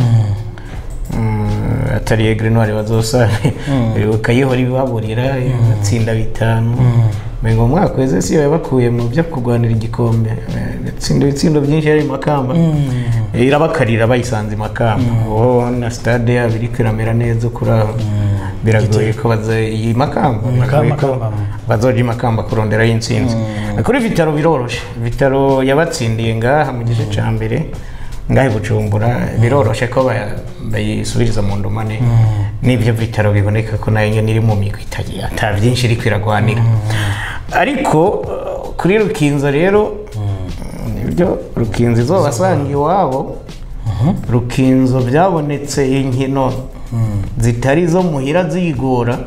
B: Mm, atari egre noire bazosanga bakayihora ibaburira igatsinda bitanu ngo umwaka weze si yabakuye mu byo kurwanira igikombe Eh, itsinda ibitsindo byinshi yari makamba irabakarira bayisanze i makamba ubu na stade yabo iri kwiramera neza kuri aho biragoye ko baza iyi makamba biragoye ko
A: Makamba.
B: bazoja i makamba kuronderayo intsinzi kuri vitaro biroroshe vitaro yabatsindiye ngaha mu gice cya mbere ngahe bujumbura biroroshe ko baya- bayisubiriza mu ndumane n'ibyo vitaro biboneka ko nayo nyine iri mu migwi itagira ata byinshi iri kwiragwanira ariko uh, kuri rukinzo rero nibyo rukinzo izobasanga iwabo rukinzo byabonetse inkino zitari izo muhira ziyigora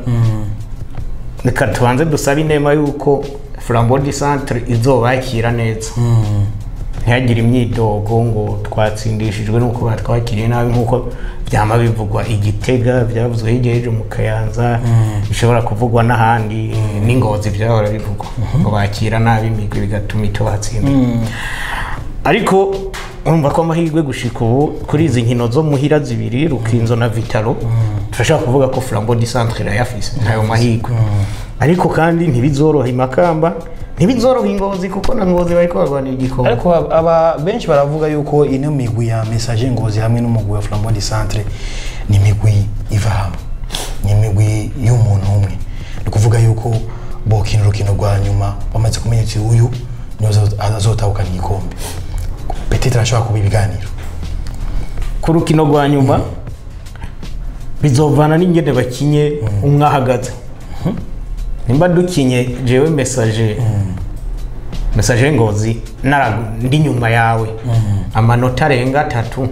B: reka tubanze dusabe inema y'uko flambo di centre izobakira neza ntihagire imyidogo ngo twatsindishijwe n'uko batwakiriye nabi nk'uko byama bivugwa igitega byavuzwe hirya y'ejo mu kayanza bishobora kuvugwa n'ahandi n'ingozi byahora bivugwa ngo bakira nabi imigwi bigatuma itobatsinda ariko urumva ko amahirwe gushika ubu kuri izi nkino zo muhira zibiri rukinzo na vitaro turashaka kuvuga ko flambo di centre irayafise ntayo mahirwe ariko kandi ntibizoroha imakamba ntibizoroha ingozi kuko na ngozi bariko barwanira igikombe
A: ariko aba- aba benshi baravuga yuko ino migwi ya message ngozi hamwe n'umugwi wa flambeau du centre ni imigwi iva hamwe ni imigwi y'umuntu umwe ni ukuvuga yuko bokina urukino rwa nyuma bamaze kumenya ati uyu niwe azo- azotahukana igikombe petete arashobora kuba ibiganiro
B: ku rukino rwa nyuma bizovana n'ingene bakinye umwe ahagaze nimba dukinye jewe mesaje mesaje ngozi nara- ndi nyuma yawe amanota arenga atatu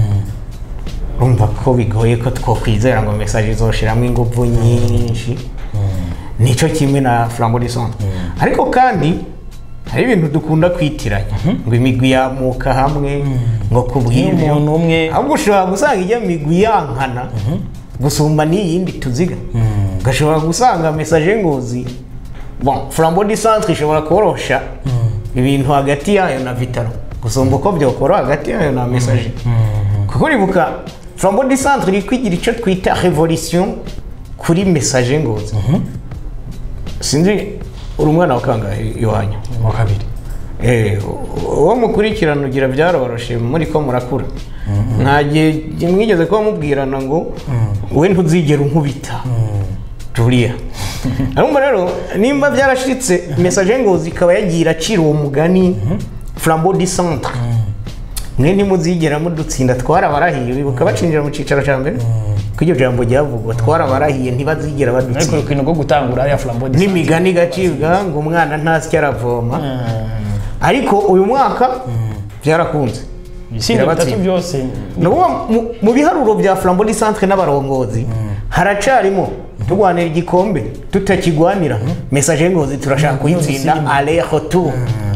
B: urumva ko bigoye ko twokwizera ngo mesaje izoshiramo ingufu nyinshi nicyo kimwe na flambo di centre ariko kandi hari ibintu dukunda kwitiranya ngo imigwi yamuka hamwe ngo ku bw'ibyo
A: umuntu umwe
B: ahubwo ushobora gusanga ijya migwi yankana gusumba n'iyindi tuziga ugashobora gusanga mesaje ngozi bon flambo di centre ishobora korosha ibintu hagati yayo na vitaro gusumba uko byokora hagati yayo na mesaje kuko uribuka flambo di centre iri kwigira icyo twita revolution kuri mesaje ngozi sinzi uri umwana wa kangahe iwanyu
A: mu wa kabiri
B: Eh, uwo mukurikirana ugira byaroroshe muri ko murakura nta gihe mwigeze kuba mubwirana ngo we ntuzigera unkubita juriya ariko rero nimba byarashitse mesaje ngo zikaba yagiye iracira uwo mugani flambo di centre mwe ntimuzigera mudutsinda twarabarahiye bibuka bacinjira mu cyicaro cya mbere ko iryo jambo ryavugwa twarabarahiye ntibazigera
A: ariko
B: badutsinda
A: urukino rwo gutangura hariya flambo de
B: n'imigani igacibwa ngo umwana ntasya aravoma ariko uyu mwaka byarakunze
A: ibisindo bitatu
B: Birabatsinda.
A: byose
B: ni ukuvuga mu- mu biharuro bya flambo di centre n'abarongozi haracarimo turwanira igikombe tutakigwanira mesaje ngozi turashaka kuyitsinda ale retour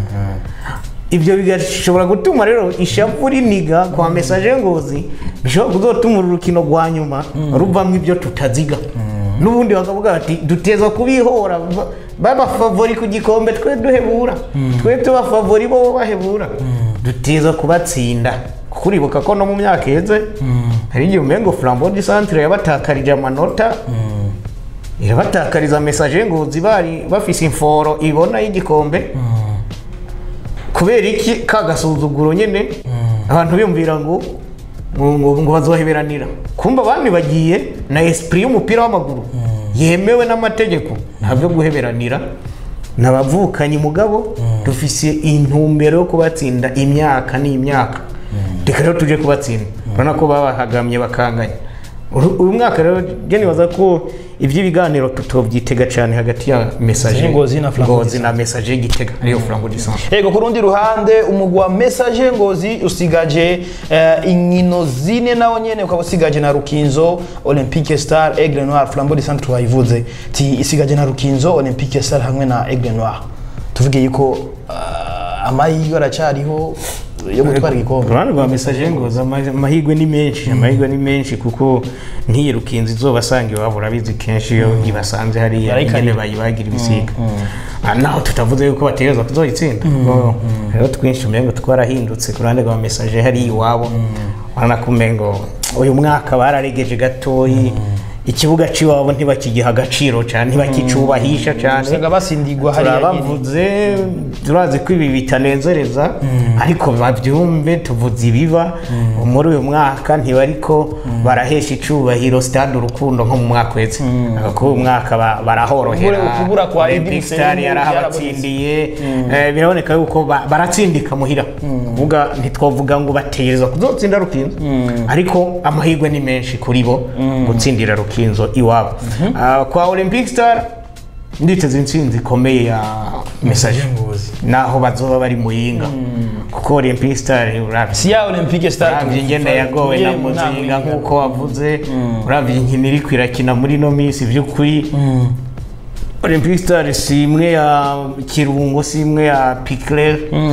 B: ibyo bigashobora gutuma rero ishavu riniga kwa mesaje ngozi bishobora kuzotuma uru rukino rwa nyuma ruvamo ibyo tutaziga n'ubundi bakavuga bati duteza kubihora ba- babafavori ku gikombe twe duhebura twe tubafavori bo bahebura duteza kubatsinda kuko uribuka ko no mu myaka iheze hari igihe umengo flambo di centre yabatakarije amanota irabatakariza mesaje ngozi bari bafise inforo ibona y'igikombe kubera iki ka gasuzuguro nyine abantu biyumvira ngo ngo- ngo ngo bazoheberanira kumva abandi bagiye na esprit y'umupira w'amaguru yemewe n'amategeko nta byo guheberanira n'abavukanyi mugabo dufise intumbero yo kubatsinda imyaka n'imyaka reka rero tuje kubatsinda urabona ko babahagamye bakanganya Uru- uyu mwaka rero jya nibaza ko iby'ibiganiro tutobyitega cyane hagati ya mesaje
A: Ngozi na Flambeau
B: Ngozi na mesaje y'igitega ariyo flambo disanzwe
A: Ego ku rundi ruhande umugwi wa message ngozi usigaje eh, inkino zine nawo nyene ukaba usigaje na rukinzo olympique star aigle noir flambeau de centre twayivuze ti isigaje na rukinzo olympique star hamwe na aigle noir tuvuge yuko uh, amahirwe aracariho yo gutwara igikombe
B: uruhande rwa mesaje ngozi ama- amahirwe ni menshi amahirwe ni menshi kuko nk'iyi rukinzi izuba asanga iwabo urabizi kenshi iyo ibasanze hariya
A: Barayikarira.
B: ingene bayibagira ibisiga Ah, naho tutavuze yuko bategereza kuzoyitsinda kuko rero twinshi umengo twarahindutse ku ruhande rwa mesaje hariya iwabo urabona ko umengo uyu mwaka bararegeje gatoyi ikibuga cy'iwabo ntibakigiha agaciro cyane ntibakicubahisha cyane
A: usanga basindigwa hariya nyene.
B: turabavuze turazi ko ibi bitanezereza ariko babyumve tuvuze ibiba muri uyu mwaka ntibariko barahesha icubahiro stade urukundo nko mu mwaka wese kuko uyu mwaka ba- barahorohera
A: Ukubura- ukubura kwa
B: Olympic
A: Idris
B: Star
A: Selim
B: yarahabatsindiye Eh, biraboneka yuko ba- baratsindika muhira kuvuga ntitwavuga ngo bategereza kuzotsinda rukinzo ariko amahirwe ni menshi kuri bo gutsindira rukinzo iwabo Ah, kwa olympic star nditeze intsinzi ikomeye ya message
A: ngozi
B: naho bazoba bari muyinga kuko olympic star uravye
A: si ya olympique star
B: uravye ingene yagowe na muzinga nk'uko wavuze uravye inkino iriko irakina muri ino minsi vy'ukuri olympic star si imwe ya kirungo si imwe ya picler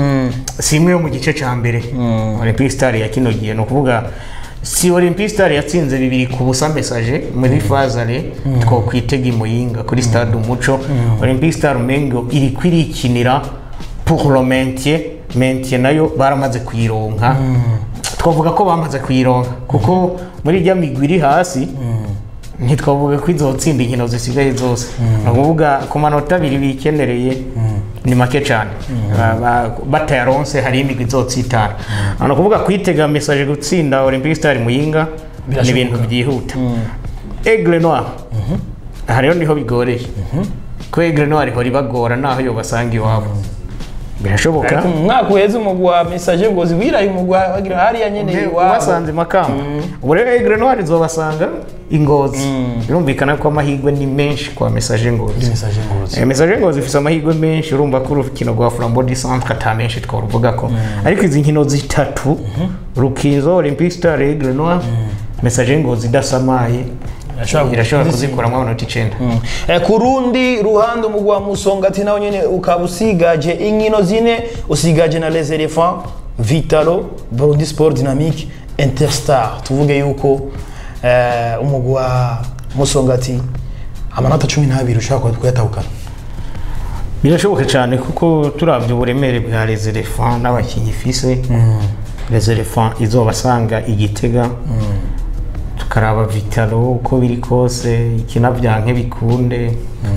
B: si imwe yo mu gice ca mbere olympic star ya kino gihe ni ukuvuga si olympic star yatsinze bibiri ku busa message muri fazare twokwitega imuyinga kuri stade umuco olympic star umengo iri kwirikinira pour le maintien maintien nayo baramaze kuyironka twavuga ko bamaze kuyironka kuko muri rya migwi iri hasi ntitwavuga ko izotsinda inkino zisigaye zose ni ukuvuga ku manota abiri bikenereye ni make cyane Ba- ba- batayaronse hari imigwi izotsitara ni ukuvuga kwitega mesaje gutsinda olympic star muyinga ni
A: Birashoboka.
B: ibintu byihuta aigle noir aha rero niho bigoreye ko aigle noir ihora ibagora naho yo basanga iwabo birashoboka
A: ariko mu mwaka uheze umugwi wa message ngozi wiraye umugwi wa- wagira hariya nyene iwabo
B: ubasanze makamba ubu rero aigle noir izobasanga ingozi birumvikana ko amahirwe ni menshi kwa mesaje ngozi
A: message ngozi
B: Eh, mesaje ngozi ifite amahirwe menshi urumva ko urukino rwa flambo di centre ata menshi twaruvuga ko ariko izi nkino zitatu rukinzo olympic star aigle noir mesaje ngozi idasamaye
A: Irashobora
B: irashobora
A: kuzitsinda.
B: kuzikuramo amanota icenda
A: Eh, ku rundi ruhande umugwi wa musongati nawo nyene ukaba usigaje inkino zine usigaje na les elephants vitalo burundi sport dynamique interstar tuvuge yuko eh, umugwi wa musongati amanota cumi n'abiri ushobora kuyatahukana
B: birashoboka cyane kuko turabye uburemere bwa les elephants n'abakinnyi ifise les elephants izobasanga igitega tukaraba vitalo uko biri kose ikinavyanke bikunde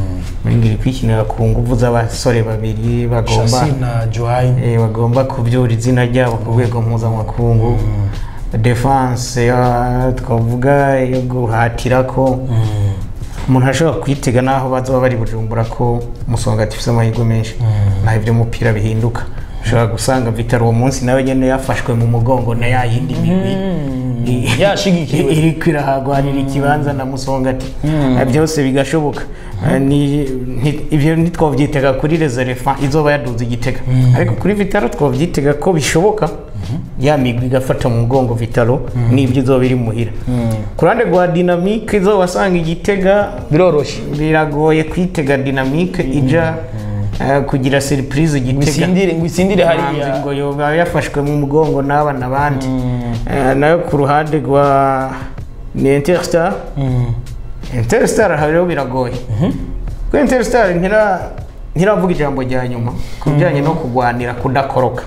B: iri kwikinira ku nguvu z'abasore babiri bagomba
A: Chassis na Joain
B: eh, bagomba kubyura izina ryabo ku rwego mpuzamakungu defense ya- twavuga yo guhatira ko umuntu ashobora kwitega n'aho bazaba bari bujumbura ko umusonga afite amahirwe menshi naho iby'umupira bihinduka ushobora gusanga vitaro uwo munsi nawe nyine yafashwe mu mugongo na ya yindi migwi i-
A: Yashigikiwe.
B: iri kwirahagwanira ikibanza na musongati byose bigashoboka Eh, ni- nti- ibyo ntitwabyitega kuri reserefa izoba yaduze igitega ariko kuri vitaro twabyitega ko bishoboka ya migwi igafata mu mugongo vitaro n'ibyo izoba iri muhira ku ruhande rwa dinamike izoba wasanga igitega
A: biroroshye
B: biragoye kwitega dinamike ija eh, kugira seripurize igitega
A: wisindire ngo isindire
B: Manzi
A: hariya
B: ngo yoba yafashwe mu mugongo n'aba n'abandi Eh, nayo ku ruhande rwa ni interstar
A: Mm.
B: interstar aha rero biragoye kuko interstar ntira ntiravuga ijambo rya nyuma ku bijyanye no kurwanira kudakoroka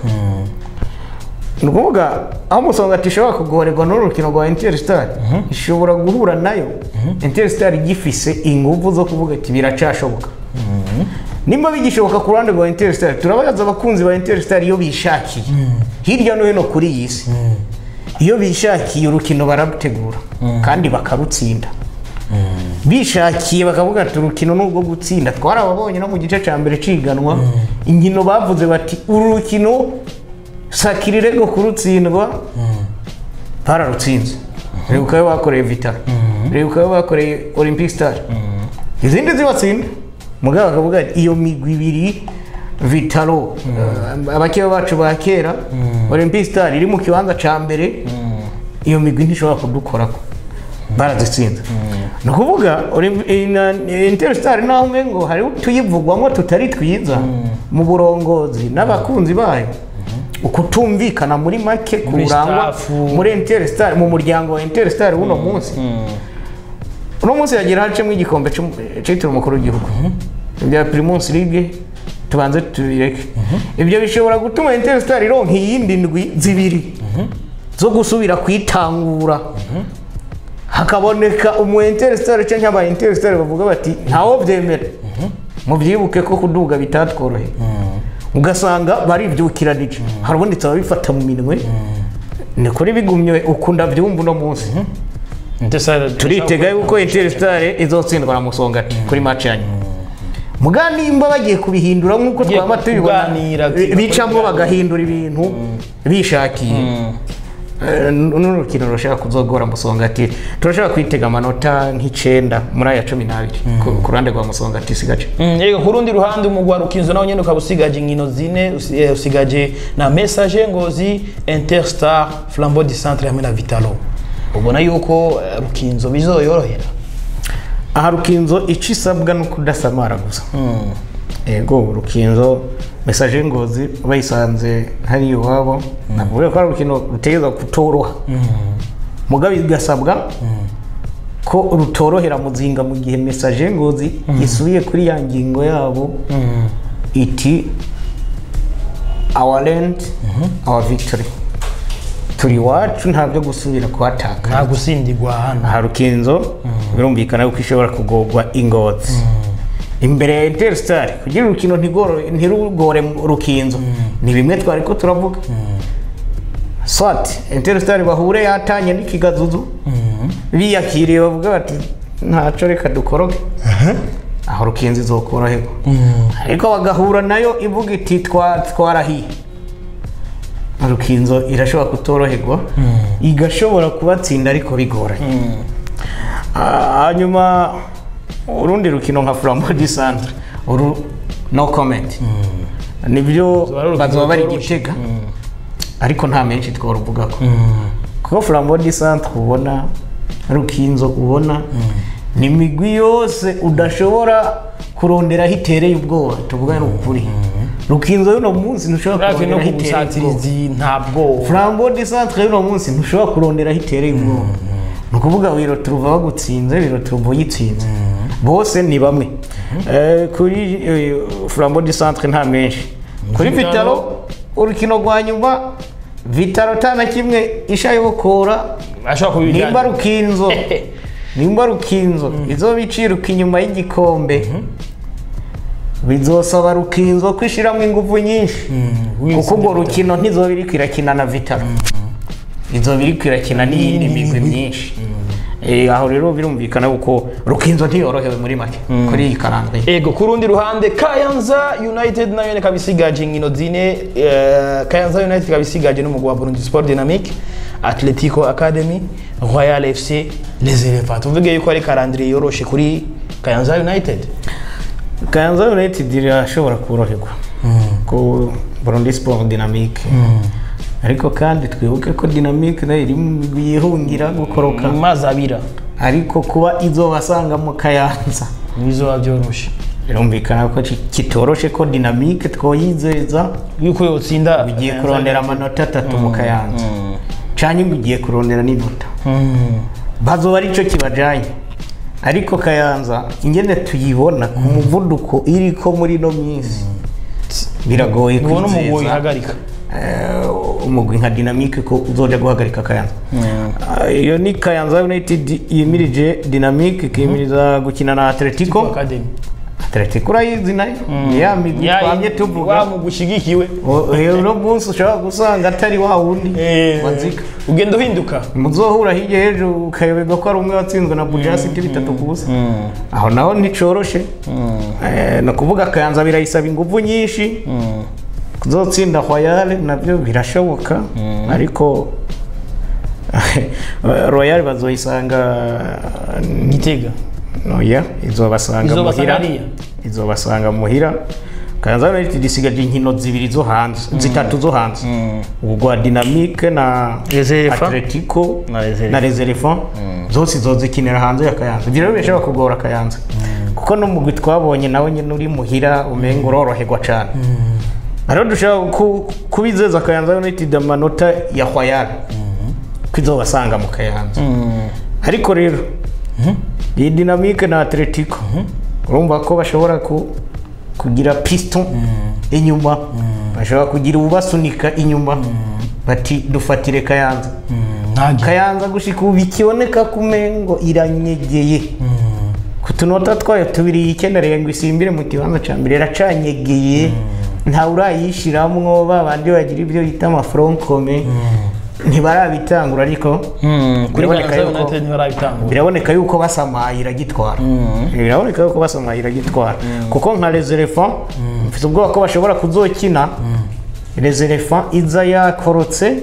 B: ni ukuvuga aho umusonga ishobora kugorerwa n'urukino rwa interstar ishobora guhura nayo interstar igifise ingufu zo kuvuga ati biracashoboka nimba bigishoboka ku ruhande rwa interstar turabaza abakunzi ba interstar iyo bishakiye hirya no hino kuri iyi si iyo bishakiye urukino bararutegura kandi bakarutsinda bishakiye bakavuga ati urukino ni urwo gutsinda twarababonye no mu gice cya mbere ciganwa inkino bavuze bati uru rukino sakirirego kurutsindwa bararutsinze reba uko bakoreye vitara reba uko bakoreye olympic star izindi zibatsinda mugabo bakavuga ati iyo migwi ibiri vitaro eh, abakeba bacu ba kera olympic star iri mu kibanza cya mbere iyo migwi ntishobora kudukorako barazitsinze ni ukuvuga Olymp- eh, na- eh, interstar naho umengo hari utuyivugwamo tutari twiza mu burongozi n'abakunzi bayo ukutumvikana muri make
A: Muri
B: kurangwa
A: staff.
B: muri interstar mu muryango wa interstar w'uno munsi uno munsi yagira hacemo igikombe cy'um- cyitiriwe umukuru w'igihugu bya primus league tubanze tubireke ibyo bishobora gutuma interstar ironka iyindi ndwi zibiri zo gusubira kwitangura hakaboneka umu interstar cyangwa aba interstar bavuga bati ntawo byemera mubyibuke ko kuduga bitatworoheye ugasanga baribyukiranije hari ubundi bifata mu minwe ni kuri bigumye ukunda byumva uno munsi turitega yuko interstar izotsindwa na musongati kuri match ya nyuma muga nimba bagiye kubihindura nk'uko
A: Bagiye
B: twaba tubibona
A: kuganira,
B: bi- bicamo bagahindura ibintu bishakiye Eh, n'urukino rushaka kuzogora musongati turashaka kwitega amanota nk'icenda muri aya cumi n'abiri ku- ku ruhande rwa musongati sigace
A: yego ku rundi ruhande umugwa rukinzo nawo nyene ukaba usigaje inkino zine usi- eh, usigaje na message ngozi interstar flambeau du centre hamwe na vitalo ubona yuko eh, rukinzo bizoyorohera
B: aha rukinzo icyo isabwa ni ukudasamara gusa yego rukinzo mesaje ngozi bayisanze hari iwabo navuga ko ari urukino rutegereza kutoroha mugabe bigasabwa ko rutorohera muzinga mu gihe mesaje ngozi isubiye kuri ya ngingo yabo iti our land our victory turi iwacu nta byo gusubira kuhataka
A: nta gusindigwa hano
B: aha rukinzo birumvikana yuko ishobora kugorwa ingozi imbere ya interstar kugira urukino ntigoro- ntirugore mu rukinzo ni bimwe twari ko turavuga swat interstar bahure yatanye n'ikigazuzu biyakiriye bavuga bati ntaco reka dukoroge aho rukinzo izokoroherwa ariko bagahura nayo ivuga iti "Twa- twarahiye rukinzo irashobora kutoroherwa igashobora kubatsinda ariko bigoranye Ah, hanyuma urundi rukino nka flambo di centre uru no comment nibyo
A: Zoba ari urukino
B: bazoba bari
A: rworoshye.
B: gitega ariko nta menshi twaruvugako kuko flambo di centre ubona rukinzo ubona ni imigwi yose udashobora kuronderaho itereye ubwoba tuvuga ni ukuri rukinzo y'uno munsi ntushobora
A: hafi no
B: kuronderaho
A: ku
B: itereye ubwoba
A: busatirizi ntabwo
B: flambo de centre y'uno munsi ntushobora kuronderaho itereye ubwoba ni ukuvuga wiro turuva bagutsinze wiro turuva uyitsinze bose ni bamwe Eh, kuri eh, flambo de centre nta menshi kuri
A: Vitalo.
B: vitalo urukino rwa nyuma vitalo ta na kimwe ishayokora
A: ashobora kubijyana
B: nimba rukinzo nimba rukinzo izo biciruka inyuma y'igikombe bizosaba rukinzo kwishyiramo ingufu nyinshi kuko urwo rukino ntizoba iri kwirakina na vitaro izoba iri kwirakina n'iyindi migwi myinshi Eh, aho rero birumvikana kuko rukinzo ntiyorohewe muri make kuri iyi karandwe
A: ego ku rundi ruhande kayanza united nayo nyene ikaba isigaje inkino zine eh, kayanza united ikaba isigaje n'umugwi wa burundi sport dynamique atletico academy royal fc les elephants tuvuge yuko ari karandire yoroshe kuri kayanza united
B: kayanza united irashobora koroherwa ku burundi sport dynamique ariko kandi twibuke ko dynamique nayo iri mu migwi yihungira gukoroka
A: mu mazi abira
B: ariko kuba izobasanga mu kayanza
A: bizoba byoroshe
B: birumvikana ko ki- kitoroshe ko dynamique twoyizeza
A: yuko yotsinda
B: ugiye kurondera amanota atatu mu kayanza canke ngo ugiye kurondera n'inota
A: Mm.
B: bazoba arico kibajanye ariko kayanza ingene tuyibona ku muvuduko iriko muri ino minsi biragoye
A: ubona umugwi
B: kwizeza
A: ihagarika
B: eh, umugwi nka dynamique ko uzoja guhagarika kayanza Ah, iyo ni kayanza united yimirije dynamique ikimiriza gukina na atletico
A: academy
B: atletico urayizi nayo ni ya migwi twamye tuvuga
A: wa mugwi ushigikiwe
B: O- eh, uno munsi ushobora gusanga atari wa wundi
A: Eh,
B: wanzika
A: ugenda uhinduka
B: muzohura hirya y'ejo ukayoberwa ko ari umwe watsinzwe na bujasi ibyo bitatu ku busa aho naho nticoroshe Eh, ni ukuvuga kayanza birayisaba ingufu nyinshi kuzotsinda royale nabyo birashoboka ariko royale bazoyisanga
A: gitega
B: oya izobasanga
A: Izobasanga
B: muhira
A: hariya?
B: izobasanga muhira kayanza united isigaje inkino zibiri zo hanze zitatu zo hanze ubwo rwa dynamique na
A: Les Elephants.
B: atletico
A: Na Les
B: na les elephants zose zozikinira hanze ya kayanza ibyo rero birashobora kugora kayanza kuko n'umugwi twabonye nawe nyine uri muhira umenga uroroherwa cyane rero dushobora ku- kubizeza kayanza united amanota ya royal ko izobasanga mu kayanza ariko rero iyi dinamike na atletico urumva ko bashobora ku- kugira piston inyuma bashobora kugira ubasunika inyuma bati dufatire kayanza
A: ntajya
B: kayanza gushika ubu ikiboneka ko umengo iranyegeye ku tunota twayo tubiri yikenereye ngo isimbire mu kibanza cya mbere iracanyegeye ntawe urayishiramwo ba bandi bagira ibyo bita amaforonkome ntibarabitangura ariko
A: kuri
B: biraboneka
A: kayanza
B: yuko-
A: united ntibarabitangura
B: biraboneka yuko basamaye iragitwara biraboneka yuko basamaye iragitwara kuko nka reserefa mfite ubwoba ko bashobora kuzokina reserefa iza yakorotse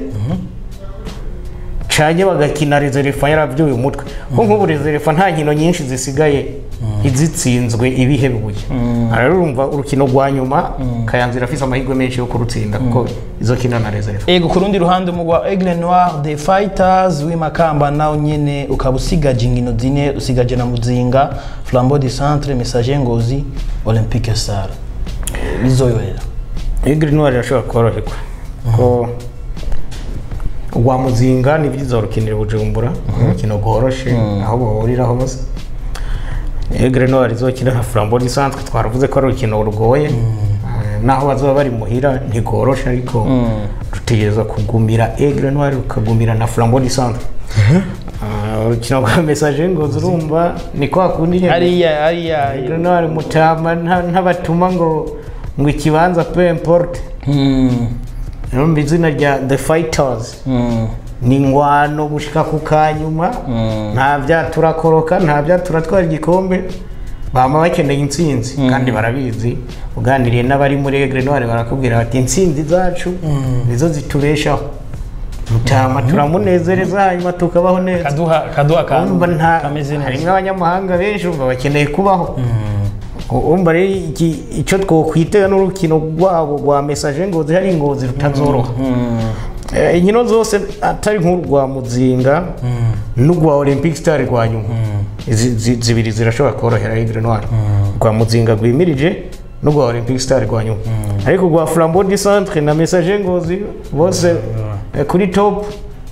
B: canye bagakina reserefa yarabyuye umutwe ko nk'ubu reserefa nta nkino nyinshi zisigaye izitsinzwe ibihebuye aha rero urumva urukino rwa nyuma kayanza irafise amahirwe menshi yo kurutsinda kuko izokina na reserefa
A: ego ku rundi ruhande umugwi wa aigle noir the fighters w'imakamba nawo nyene ukaba usigaje inkino zine usigaje na muzinga flambeau du centre messager ngozi olympique star bizoyohera
B: igiri ntwari irashobora koroherwa ko rwa muzinga ni byiza urukinira bujumbura urukino rworoshe aho bahurira hose igiri ntwari izokina na flambo lisanzwe twaravuze ko ari urukino rugoye Eh, naho bazoba bari muhira ntigoroshe ariko rutegereza kugumira igiri ntwari rukagumira na flambo lisanzwe urukino rwa mesaje ngo urumva ni kwa kundi nyine
A: hariya hariya
B: igiri ntwari mutama nta- ntabatuma ngo ngo ikibanza pe importe
A: Mm,
B: Urumva izina rya the fighters
A: mm,
B: ni ingwano gushika ku kanyuma nta byaturakoroka nta byaturatwara igikombe bama bakeneye intsinzi kandi barabizi uganiriye n'abari muri egre noire barakubwira bati intsinzi zacu nizo zitubeshaho mutama turamunezereza hanyuma tukabaho neza
A: kaduha kaduha
B: urumva
A: akantu
B: nta
A: kameze
B: harimo
A: neza
B: abanyamahanga benshi urumva bakeneye kubaho urumva rero iki- icyo twokwitega n'urukino rwabo rwa mesaje ngozi hari ngozi rutazoroha Eh, inkino zose atari nk'urwa muzinga n'urwa olympic star rwa nyuma Izi- zi- zibiri zirashobora korohera igre noire rwa muzinga rwimirije n'urwa olympic star rwa nyuma ariko rwa flambeau du centre na message ngozi bose eh, kuri top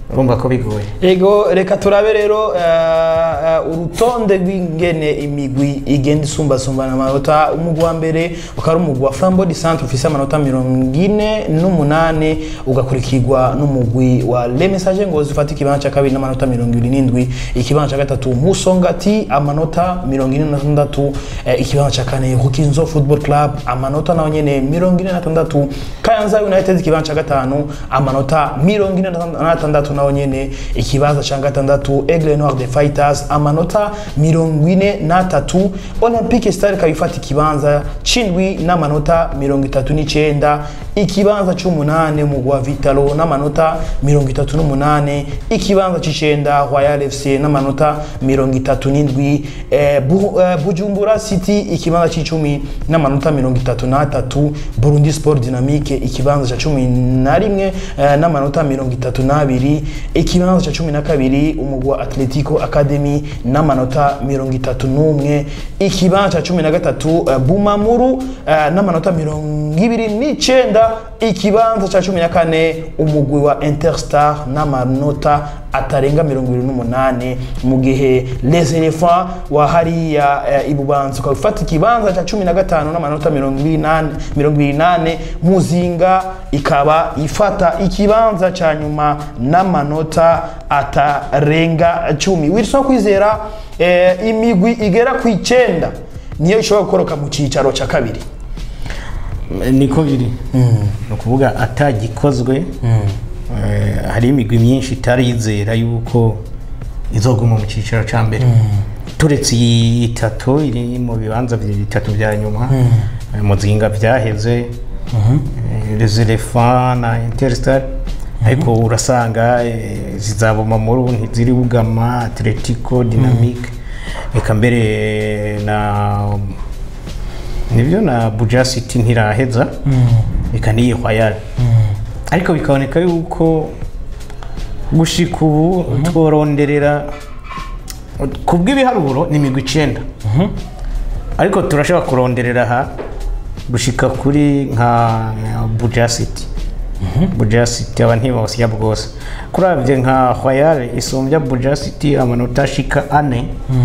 B: urumva ko bigoye
A: ego reka turabe rero eh, eh, urutonde rw'ingene imigwi igenda isumbasumbana amanota umugwi wa mbere ukaba ari umugwi wa flambo di centre ufise amanota mirongo ine n'umunani ugakurikirwa n'umugwi wa le message ngozi ufata ikibanza cya kabiri n'amanota mirongo ibiri n'indwi ikibanza cya gatatu musongati amanota mirongo ine na tandatu eh, ikibanza cya kane rukinzo football club amanota nayo nyene mirongo ine na tandatu kayanza united ikibanza cya gatanu amanota mirongo ine na tandatu naho nyene ikibanza cya gatandatu aigle noir de fighters amanota mirongo ine n'atatu olympique star ikaba ifata ikibanza c'indwi n'amanota mirongo itatu n'icenda ikibanza c'umunane umugwi wa vitalo n'amanota mirongo itatu n'umunane ikibanza c'icenda royal fc n'amanota mirongo itatu n'indwi eh, Bu- eh, bujumbura city ikibanza c'icumi n'amanota mirongo itatu n'atatu burundi sport dynamique ikibanza ca cumi na rimwe eh, n'amanota mirongo itatu n'abiri ikibanza ca cumi na kabiri umugwi wa atletico academy n'amanota mirongo itatu n'umwe ikibanza ca cumi na gatatu eh, bumamuru eh, n'amanota mirongo ibiri n'icenda ikibanza ca cumi na kane umugwi wa interstar n'amanota atarenga mirongo ibiri n'umunani mu gihe les elephants wa hariya eh, ibubanza ukaba ufata ikibanza ca cumi na gatanu n'amanota mirongo ibiri n'ane- mirongo ibiri n'ane muzinga ikaba ifata ikibanza ca nyuma n'amanota atarenga cumi wilson kwizera eh, imigwi igera ku icenda niyo ishobora gukoroka mu cicaro ca kabiri
B: niko biri ni ukuvuga atagikozwe eh, hari imigwi myinshi itarizera yuko izoguma mu cyiciro cya mbere turetse iyi itatu iri mu bibanza bibiri bitatu bya nyuma eh, muzinga byaheze les elephants na interstar ariko urasanga eh, zizaboma muri ntiziri bugama atletico dynamique reka mbere na nibyo na buja city ntiraheza reka n'iyi hwayari ariko bikaboneka yuko gushika ubu tworonderera ku bw'ibiharuro ni imigwi icenda ariko turashobora kuronderera aha gushika kuri nka buja city buja city aba ntibawusya bwose kurabye nka hwayari isumbya buja city amanota ashika ane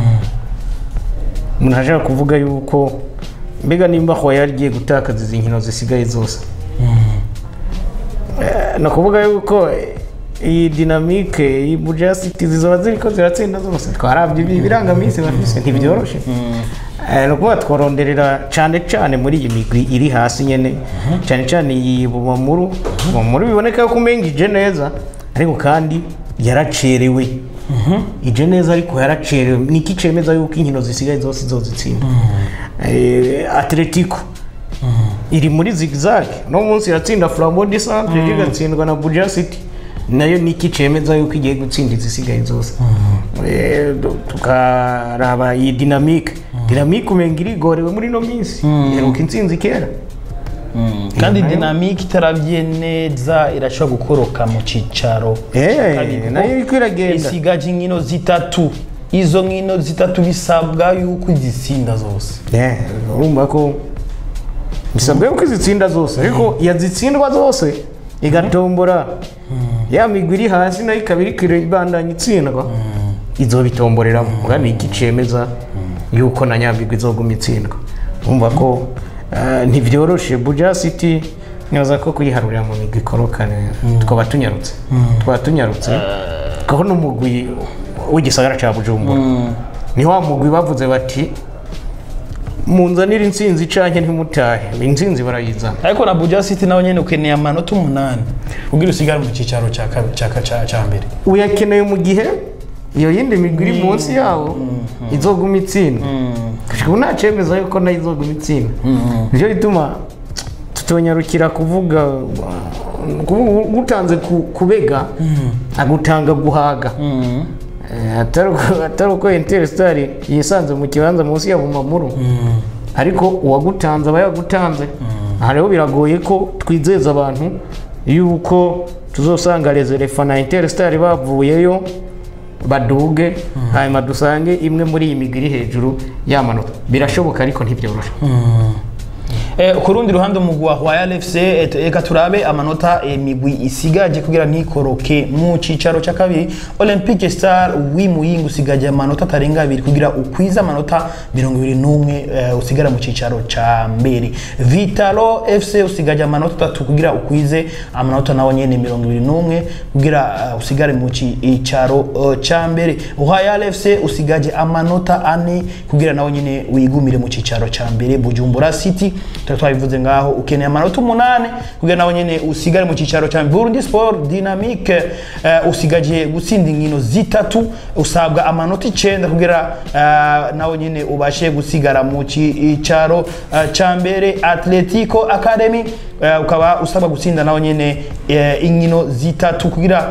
B: umuntu ashaka kuvuga yuko mbega nimba hwayari igiye gutakaza izi nkino zisigaye zose Eh, ni ukuvuga yuko iyi dinamike iyi buja city zizoba ziriko ziratsinda zose twarabye ibi birangaminsi bafise ntibyoroshe Eh, ni ukuvuga tworonderera cyane cyane muri iyi migwi iri hasi nyene cyane cyane iyi bumamuru bumamuru biboneka ko umenga ije neza ariko kandi yaracerewe ije neza ariko yaracerewe niki cemeza yuko inkino zisigaye zose izozitsinda Eh, atletico iri muri zigzag no munsi iratsinda flambeau de centre igatsindwa na buja city nayo niki cemeza yuko igiye gutsinda izisigaye zose Eh, du- tukaraba iyi dinamike dinamike umenga irigorewe muri ino minsi iheruka intsinzi kera
A: kandi dinamike itarabye neza irashobora gukoroka mu cicaro
B: Eh,
A: kabiri, kuko
B: nayo iriko iragenda
A: isigaje inkino zitatu izo nkino zitatu bisabwa yuko izitsinda zose
B: Eh, urumva ko bisabwa yuko izitsinda zose ariko yazitsindwa zose igatombora ya migwi iri hasi nayo ikaba iriko ibandanya itsindwa izobitomboreramo ubwa ni iki cemeza yuko na nyamigwi izoguma itsindwa urumva ko eh, ntivyoroshe buja city nyoza ko kuyiharurira mu migwi ikorokane twaba tunyarutse twaba tunyarutse kuko n'umugwi w'igisagara ca bujumbura ni wa mugwi bavuze bati munzanire intsinzi canke ntimutahe intsinzi barayizana
A: ariko na buja city nawe nyene ukeneye amanota umunani kugira usigare mu cicaro ca kabi- ca- ca- ca mbere
B: uyakeneye mu gihe iyo yindi migwi iri munsi yawo izoguma itsinda gushika ubu nta cemeza yuko nayo izoguma itsinda nicyo gituma tutonyarukira kuvuga kuvuga gutanze ku- kubega agutanga guhaga Eh, atari uko- atari uko interstar yisanze mu kibanza munsi ya bumamuru ariko uwagutanze aba yagutanze aha rero biragoye ko twizeza abantu yuko tuzosanga reserefa na interstar bavuyeyo baduge hanyuma dusange imwe muri iyi migwi iri hejuru y'amanota birashoboka ariko ntibyoroshe
A: Eh, ku rundi ruhande umugwi wa Royal FC eh, tu- reka turabe amanota imigwi isigaje kugira ntikoroke mu cicaro ca kabiri Olympique Star w'Imuyinga usigaje amanota atarenga abiri kugira ukwize amanota mirongo ibiri n'umwe eh, usigara mu cicaro ca mbere Vitalo FC usigaje amanota atatu kugira ukwize amanota nawo nyene mirongo ibiri n'umwe kugira uh, usigare mu cicaro uh, ca mbere Royal FC usigaje amanota ane kugira nawo nyene wigumire mu cicaro ca mbere Bujumbura City tuba twabivuze ngaho ukeneye amanota umunani kugira nawo nyene usigare mu cicaro ca mbere Burundi Sport Dynamique uh, usigaje gutsinda inkino zitatu usabwa amanota icenda kugira uh, nawo nyene ubashe gusigara mu cicaro uh, ca mbere Atletico Academy uh, ukaba usabwa gutsinda nawo nyene uh, inkino zitatu kugira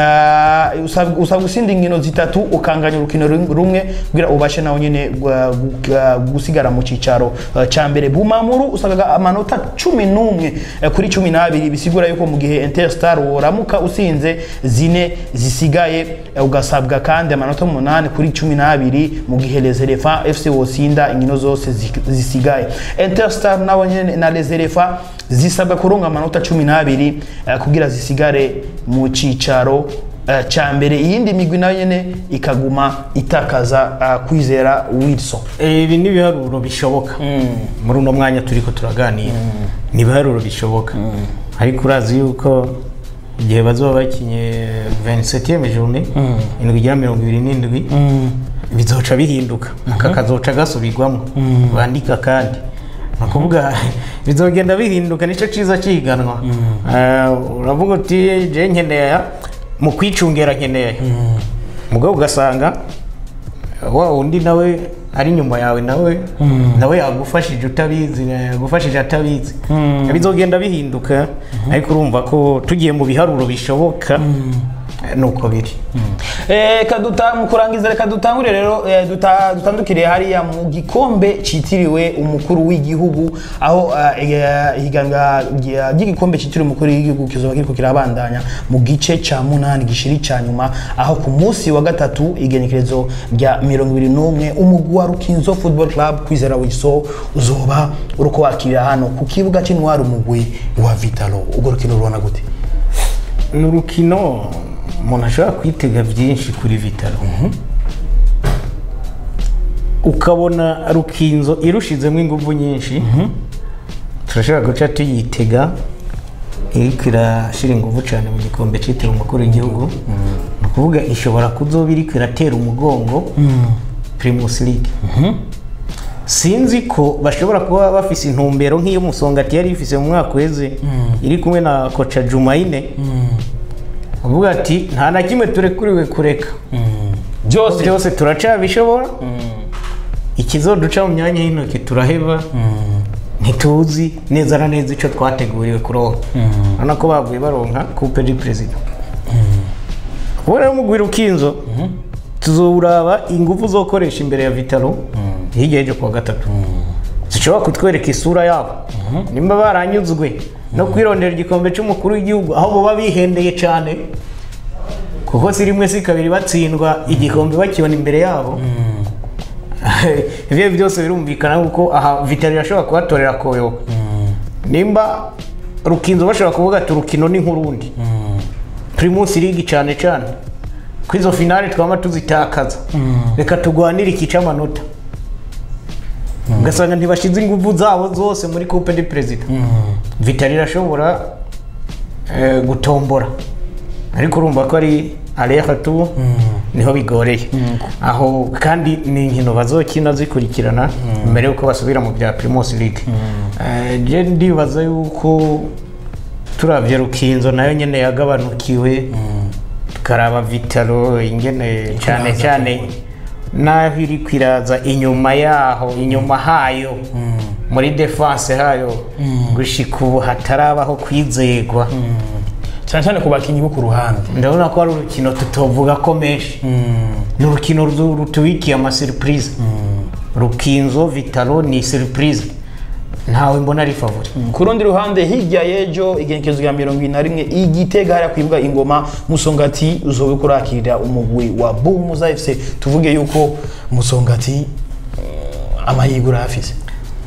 A: uh, usabwa usabwa gutsinda inkino zitatu ukanganya urukino rum- rumwe kugira ubashe nawo nyene gwa- gwa- gusigara mu cicaro uh, ca mbere Bumamuru usabwa amanota cumi n'umwe uh, kuri cumi n'abiri bisigura yuko mu gihe Interstar woramuka usinze zine zisigaye uh, ugasabwa kandi amanota umunani kuri cumi n'abiri mu gihe Les Elephants FC wosinda inkino zose zi- zisigaye Interstar nabo nyene na Les Elephants zisabwa kuronga amanota cumi n'abiri uh, kugira zisigare mu cicaro uh, ca mbere iyindi migwi nayo nyene ikaguma itakaza uh, kwizera Wilson
B: ibi ni ibiharuro bishoboka muri uno mwanya turiko turaganira ni ibiharuro bishoboka ariko urazi yuko igihe bazoba bakinye 27 journée indwi ijya mirongo ibiri n'indwi bizoca bihinduka aka kazoca gasubirwamo bandika kandi ni ukuvuga bizogenda bihinduka nicyo cyiza cyiganwa Eh, uravuga uti je nkeneye mu kwicungera nkeneye mugabo ugasanga wa undi nawe ari inyuma yawe nawe nawe yagufashije utabizi yagufashije atabizi bizogenda bihinduka ariko urumva ko tugiye mu biharuro bishoboka nuko biri
A: reka duta mu kurangiza reka dutangure rero eh, duta- dutandukiriye hariya mu gikombe cyitiriwe umukuru w'igihugu aho eh, eh, ihiganwa rya- ry'igikombe cyitiriwe umukuru w'igihugu kizoba kiriko kirabandanya mu gice ca munani gishiri ca nyuma aho ku munsi wa gatatu igenekerezo rya mirongo ibiri n'umwe umugwi wa rukinzo football club kwizera wiso uzoba uriko wakirira hano ku kibuga c'intwari umugwi wa vitalo urwo rukino rubona gute
B: ni urukino umuntu ashobora kwitega byinshi kuri vitaro ukabona rukinzo irushizemo ingufu nyinshi turashobora guca tuyitega iriko irashyira ingufu cyane mu gikombe cyitiriwe umukuru w'igihugu ni ukuvuga ishobora kuzoba iriko iratera umugongo primus league sinzi ko bashobora kuba bafise intumbero nk'iyo musongati yari ifise mu mwaka uheze iri kumwe na koca jumayine uvuga ati nta na kimwe turekuriwe kureka
A: byose
B: byose turacabishobora ikizoduca mu myanya y'intoki turaheba ntituzi neza na neza icyo twateguriwe kuronka urabona ko bavuye baronka coupe du perezida ubu rero mugwira ukinzo tuzuraba ingufu zo gukoresha imbere ya vitaro hirya y'ejo kuwa gatatu zishobora kutwereka isura yabo nimba baranyuzwe no kwirondera igikombe cy'umukuru w'igihugu aho baba bihendeye cyane kuko si rimwe si kabiri batsindwa igikombe bakibona imbere yabo ibyo byose birumvikana kuko aha vitaro irashobora kubatorera koyoka nimba rukinzo bashobora kuvuga ati urukino ni nk'urundi primus ligi cyane cyane ko izo finale twaba tuzitakaza reka tugwanire iki cy'amanota ugasanga ntibashyize ingufu zabo zose muri coupe de perezida vitaro irashobora eh, gutombora ariko urumva ko ari areha tu niho bigoreye aho kandi ni inkino bazokina zikurikirana mbere yuko basubira mu bya primus league Eh, je ndibaza yuko turavye rukinzo nayo nyene yagabanukiwe tukaraba vitaro ingene cyane cyane naho iri kwiraza inyuma yaho inyuma hayo muri defense hayo gushika ubu hatarabaho kwizegwa
A: cyane cyane ku bakinnyi bo ku ruhande
B: ndabona ko ari urukino tutovuga ko menshi ni urukino rutu- rutubikiye amasurprise rukinzo vitaro ni surprise ntawe mbona ari favori
A: ku rundi ruhande hirya y'ejo igenekerezo rya mirongo ine na rimwe igitega hariya kwibuga ingoma musongati uzobe kurakirira umugwi wa bumuza fc tuvuge yuko musongati mm, amahirwe urayafise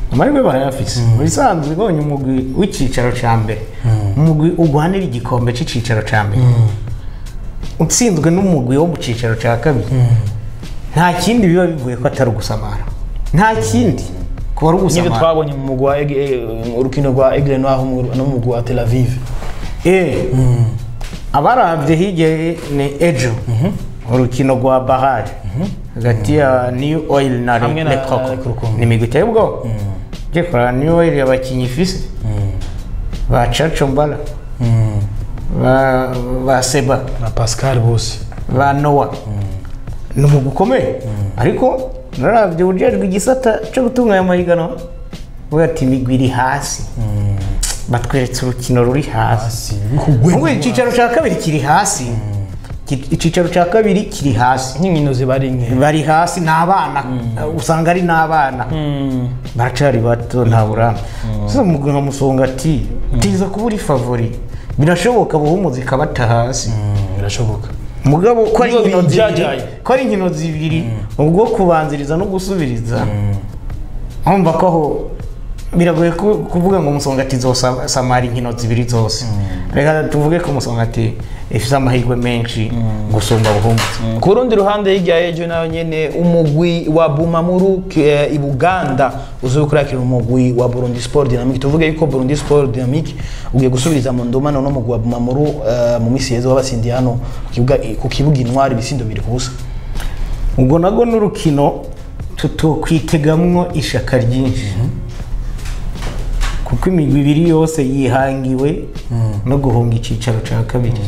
B: amahirwe barayafise mu bisanzwe ibonye umugwi w'icyicaro cya mbere umugwi urwanira igikombe cy'icyicaro cya mbere utsinzwe n'umugwi wo mu cyicaro cya kabiri nta kindi biba bivuye ko atari ugusamara nta kindi kuba ari
A: nyine
B: ugusamara
A: twabonye mu mugwi wa Eg- eh, urukino rwa Aigle Noir mu- no mu mugwi wa Tel Aviv
B: Eh, abarabye hirya ni ejo urukino rwa bahari hagati ya new oil na
A: Hamwe na
B: lekoko
A: Lekoko.
B: ni imigwi iteye ubwoba ugiye kureba new oil abakinnyi ifise ba caco mbala ba, ba seba
A: na Pascal bose
B: ba nowa ni umugwi ukomeye ariko narabye ujejwe igisata cyo gutunganya amahiganwa uvuga ati imigwi iri hasi batweretse urukino ruri hasi
A: hasi bikugwe
B: Ubwo icyicaro cya kabiri kiri hasi Ki- icyicaro cya kabiri kiri hasi
A: nk'inkino zibari nke
B: bari hasi ni abana usanga ari n'abana baracari bato nta burambe sasa umugwi nka musonga ati tiza kuba uri favori birashoboka buhumuzi ikabata hasi
A: Mm, birashoboka
B: mugabo ko ari
A: Nibo
B: inkino zibiri
A: bijajaye.
B: ko ari inkino zibiri ubwo kubanziriza no gusubiriza urumva ko aho biragoye ku- kuvuga ngo musongati zosamara inkino zibiri zose reka tuvuge ko musongati ifite amahirwe menshi gusumba buhumutse
A: ku rundi ruhande hirya y'ejo nayo nyene umugwi wa bumamuru eh, i buganda uzi kurakira umugwi wa burundi sport dynamic tuvuge yuko burundi sport dynamic ugiye gusubiriza mu ndumano n'umugwi wa bumamuru eh, mu misi yeza wabatsindiye hano ku kibuga ku kibuga intwari ibisindo bibiri ku busa
B: ubwo nabwo n'urukino tutokwitegamwo ishaka ryinshi kuko imigwi ibiri yose yihangiwe no guhunga icyicaro cya kabiri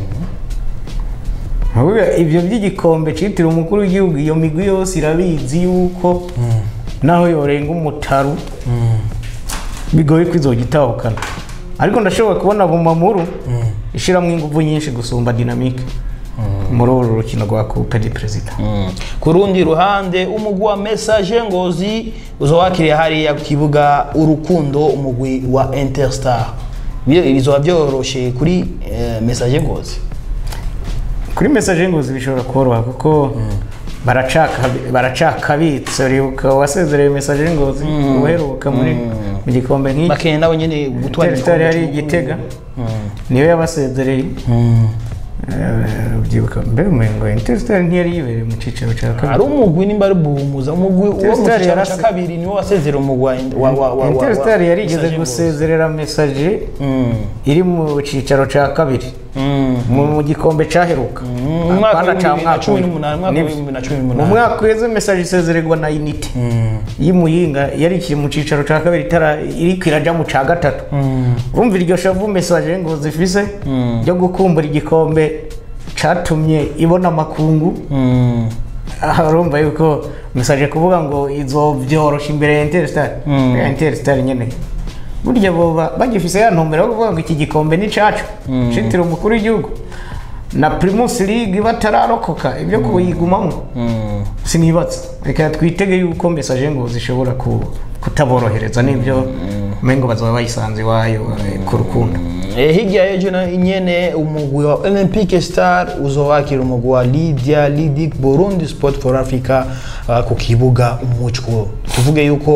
B: Ahubwo ibyo by'igikombe cyitiriwe umukuru w'igihugu iyo migwi yose irabizi yuko naho yorenga umutaru bigoye ko izojya itahukana ariko ndashobora kubona bumamuru ishyiramo ingufu nyinshi gusumba dinamike muri uru rukino rwa coupe de perezida
A: ku rundi ruhande umugwi wa message ngozi uzowakiriye hariya ku kibuga urukundo umugwi wa interstar Byo- bizoba byoroshe kuri eh, message ngozi
B: kuri message ngozi bishobora koroha kuko baracaka baracakabitse uribuka wasezereye message ngozi uheruka muri mu gikombe nk'iki
A: bakeneye nabo nyene gutwara
B: Interstar yari
A: cy'umukuru
B: igitega
A: Mm.
B: niyo yabasezereye
A: Mm.
B: Eh, ubyibuka mbere umengo Interstar ntiyari yibereye mu cyiciro cya
A: ari
B: kabiri
A: umugwi nimba ari buhumuza umugwi wo mu
B: Interstar
A: cyicaro cya
B: yarase-
A: kabiri niwo wasezera umugwi wa wa wa wa
B: Interstar yarigeze
A: Message Ngozi.
B: gusezerera message
A: Mm.
B: iri mu cyicaro cya kabiri
A: Mm.
B: mu mu gikombe cyaheruka
A: mu mwaka
B: Apana ca
A: w'ibihumbi bibiri na
B: mwaka
A: cumi
B: uyu.
A: n'umunani, mwaka
B: Nibyo.
A: w'ibihumbi bibiri na cumi
B: mu
A: n'umunani.
B: mwaka uheze message isezererwa na unity
A: Mm.
B: y'imuyinga yari ikiri mu cyicaro cya kabiri itara iriko irajya mu cya gatatu urumva iryo shavu message ngo zifise ryo gukumbura igikombe catumye ibona amakungu
A: Mm.
B: aha urumva yuko message kuvuga ngo izovyorosha imbere ya interstar
A: Mm.
B: ya interstar nyene burya boba bagifise ya ntumbero yo kuvuga ngo iki gikombe ni cacu citiriwe umukuru w'igihugu na primus league batararokoka ibyo kuyigumamo
A: Mm.
B: sinibatse reka twitege yuko message ngo zishobora ku- kutaborohereza n'ibyo mengo bazaba bayisanze iwayo eh, ku rukundo
A: Eh, hirya y'ejo na nyene umugwi wa olympic star uzowakira umugwi wa lydia lidic burundi sport for africa uh, ku kibuga umucwo tuvuge yuko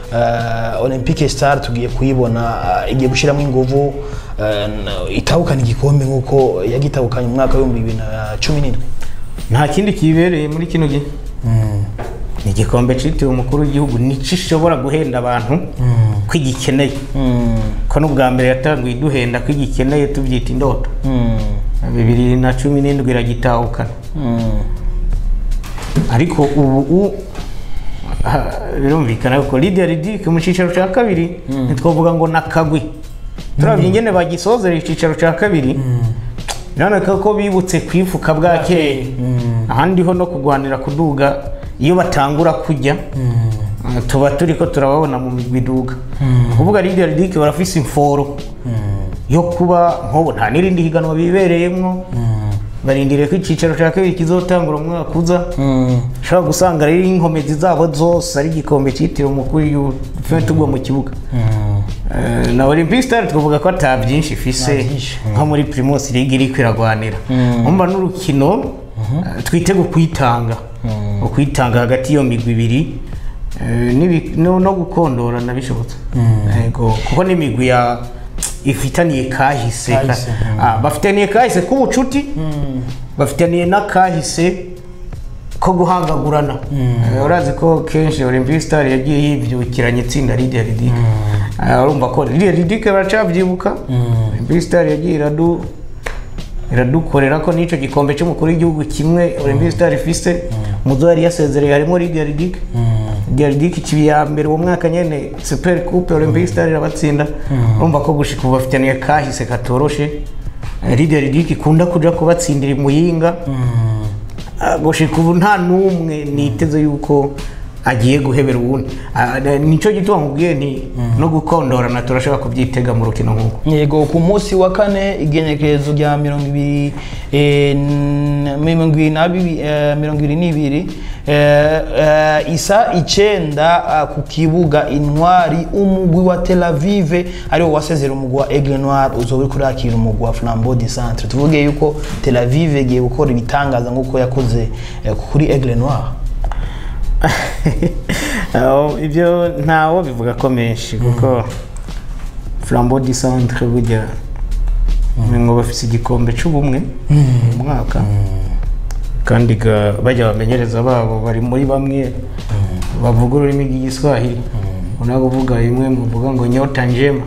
A: uh, olympic star tugiye kuyibona uh, igiye gushyiramo inguvu uh, n- itahukana igikombe nk'uko yagitahukanye mu mwaka w'ibihumbi bibiri na cumi n'indwi
B: nta kindi kibereye muri kino gihe ni igikombe citiriwe umukuru w'igihugu nico ishobora guhenda abantu ko igikeneye ko n'ubwa mbere yatanguye iduhenda ko igikeneye tubyita indoto bibiri na cumi n'indwi iragitahukana ariko ubu u- ha, birumvikana ko Lydia Ridic mu cyicaro cya kabiri ntitwavuga ngo nakagwi turabye ingene bagisozera icyicaro cya kabiri biraboneka ko bibutse kwifuka bwa kera ahandi ho no kurwanira kuduga iyo batangura kujya Uh, tuba turi ko turababona mu miduga kuvuga Lydia Ridic barafise imforo yo kuba nk'ubu nta n'irindi higanwa bibereyemwo barindiriye ko icyicaro cya kabiri kizotangura umwaka uza ushobora gusanga rero inkomezi zabo zose ari igikombe cyitiriwe umukuru w'igihugu tuba tugwa mu kibuga Eh, na olympic star twavuga ko ata byinshi ifise
A: Nta byinshi.
B: nko muri primus league iri kwiragwanira umva n'urukino eh, twitege ukwitanga ukwitanga hagati y'iyo migwi ibiri Eh, n'ibi- no no gukondorana bishobotse yego kuko n'imigwi ya ifitaniye kahise ka-
A: Kahise, mm.
B: Ah, bafitaniye kahise k'ubucuti bafitaniye n'akahise ko guhangagurana Eh, urazi ko kenshi olympic star yagiye yibyukiranya itsinda lidia ridike urumva ko lidia ridike baracabyibuka olympic star yagiye iradu iradukorera ko n'icyo gikombe cy'umukuru w'igihugu kimwe olympic star ifise muzo yari yasezereye harimo lidia ridike lidia ridike ikibi ya mbere uwo mwaka nyene super coupe olympic star irabatsinda urumva ko gushika ubu bafitaniye kahise katoroshe Eh, lidia ridike ikunda kuja kubatsindira imuyinga Ah, gushika ubu nta n'umwe niteze yuko agiye guhebera uwundi Ah, ne- nico gituma nkubwiye nti no gukondorana turashobora kubyitega mu rukino nk'uko
A: yego ku munsi wa kane igenekerezo rya mirongo ibiri eh, n- mirongo ibiri na bibi- eh, mirongo ibiri n'ibiri eh, eh, isa icenda ah, ku kibuga intwari umugwi wa tel avive ariwo wasezera umugwi wa aigle noir uzoba uriko urakira umugwi wa flambeau du centre tuvuge yuko tel avive igiye gukora ibitangaza nk'uko yakoze eh, kuri aigle noir
B: Aho, ibyo ntawo bivuga ko menshi kuko flambeau du centre burya ngo bafise igikombe c'ubumwe mu mwaka kandi ga- bajya abamenyereza babo bari muri bamwe bavuga ururimi rw'igiswahili unaga uvuga bimwe muvuga ngo nyota njema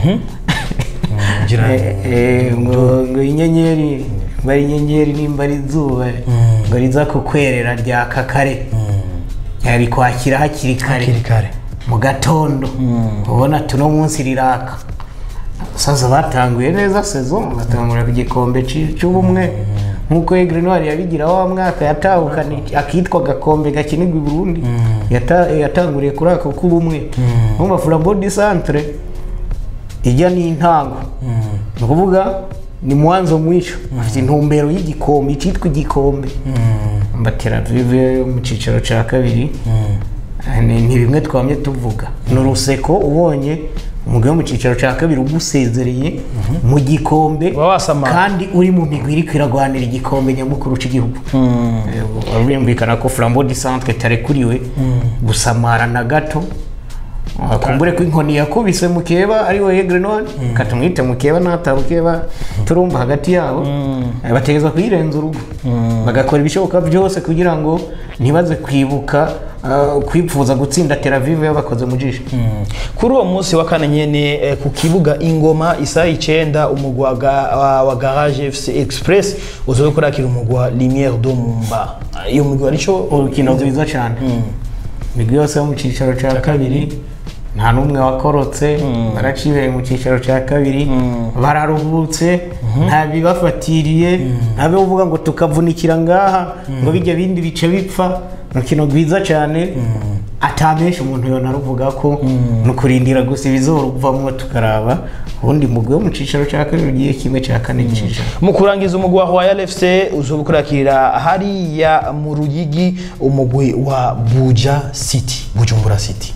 A: ngira
B: Eh, eh, ngo ngo inyenyeri bari inyenyeri nimba ari izuba ngo riza kukwerera ryaka kare yari kwakira hakiri kare
A: hakiri kare
B: mu gatondo ubona tuno munsi riraka abasaza batanguye neza sezo batangura ku gikombe ci- c'ubumwe nk'uko Aigle Noir yabigira wa mwaka yatahukana iki- akitwa gakombe gakinirwa i Burundi Yata- yatanguriye kuri ako k'ubumwe nkumva Flambeau du Centre ijya n'intango ni ukuvuga ni mwanzo mwisho afite intumbero y'igikombe icyitwa igikombe mbatera vive mu cyiciro cya kabiri ni ni bimwe twamye tuvuga ni uruseko ubonye umugabo mu cyiciro cya kabiri ugusezereye mu gikombe
A: Uba wasamara.
B: kandi uri mu migwi iri kwiragwanira igikombe nyamukuru cy'igihugu Eh, birumvikana ko flambeau du centre tarekuriwe gusamara na gato Ah, kumbure ko inkoni yakubise mukeba ari we Aigle Noir katumwite mukeba ntatabukeba turumva hagati yabo Eh, bategeza kuyirenza urugo bagakora ibishoboka byose kugira ngo ntibaze kwibuka ah, kwipfuza gutsinda Tel Aviv yabakoze mu jisho
A: kuri uwo munsi wa kane nyene eh, ku kibuga ingoma isaha icenda umugwi wa ga- wa- wa garage fc express uzobe kurakira umugwi wa lumiere do mumba Ah, iyo mugwi arico
B: urukino rwiza cyane imigwi yose yo mu cyicaro cya kabiri nta n'umwe wakorotse baracibereye mu cyicaro cya kabiri bararuhutse nta bibafatiriye nta bivuga ngo tukavunikira ngaha ngo bijya bindi bice bipfa urukino rwiza cyane atamenshi umuntu yonaruvuga ko ni ukurindira gusa ibizoruvamo tukaraba ubundi mugwi wo mu cyicaro cya kabiri ugiye kimwe cya kane cy'ijana
A: mu kurangiza umugwi wa royal fc uzobe kurakira hariya mu ruyigi umugwi wa buja city bujumbura city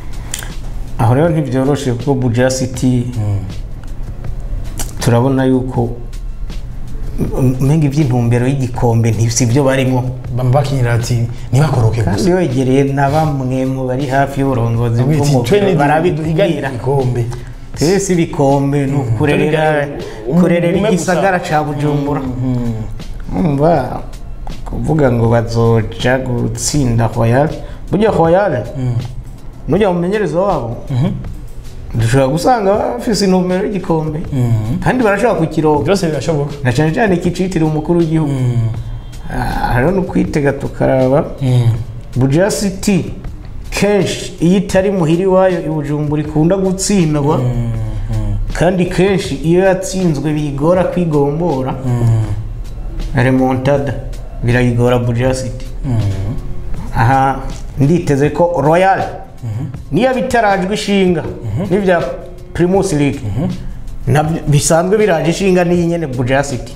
B: aho rero ntibyoroshe kuko buja city turabona yuko umenga iby'intumbero y'igikombe ntibisi byo barimo
A: bama bakinira ati ntibakoroke gusa
B: kandi wegereye na bamwe mu bari hafi y'uburongozi
A: Bwiti,
B: bw'umugwi
A: twene
B: barabibwira
A: igikombe
B: twese ibikombe ni ukurerera
A: Umwe
B: kurerera
A: gusa.
B: igisagara ca bujumbura umva kuvuga ngo bazoja gutsinda royal burya royal nujya mu menyerezo wabo dushobora gusanga bafise intumbero y'igikombe kandi barashobora kukironka
A: byose birashoboka
B: na cyane cyane kicitiriwe umukuru w'igihugu Ah, rero ni ukwitega tukaraba buja city kenshi iyo itari muhiri wayo i bujumbura ikunda gutsindwa kandi kenshi iyo yatsinzwe biyigora kwigombora remontada birayigora buja city aha nditeze ko royal niyo bitarajwe ishinga n'ibya primus league nabyo bisanzwe biraje ishinga n'iyi nyene buja city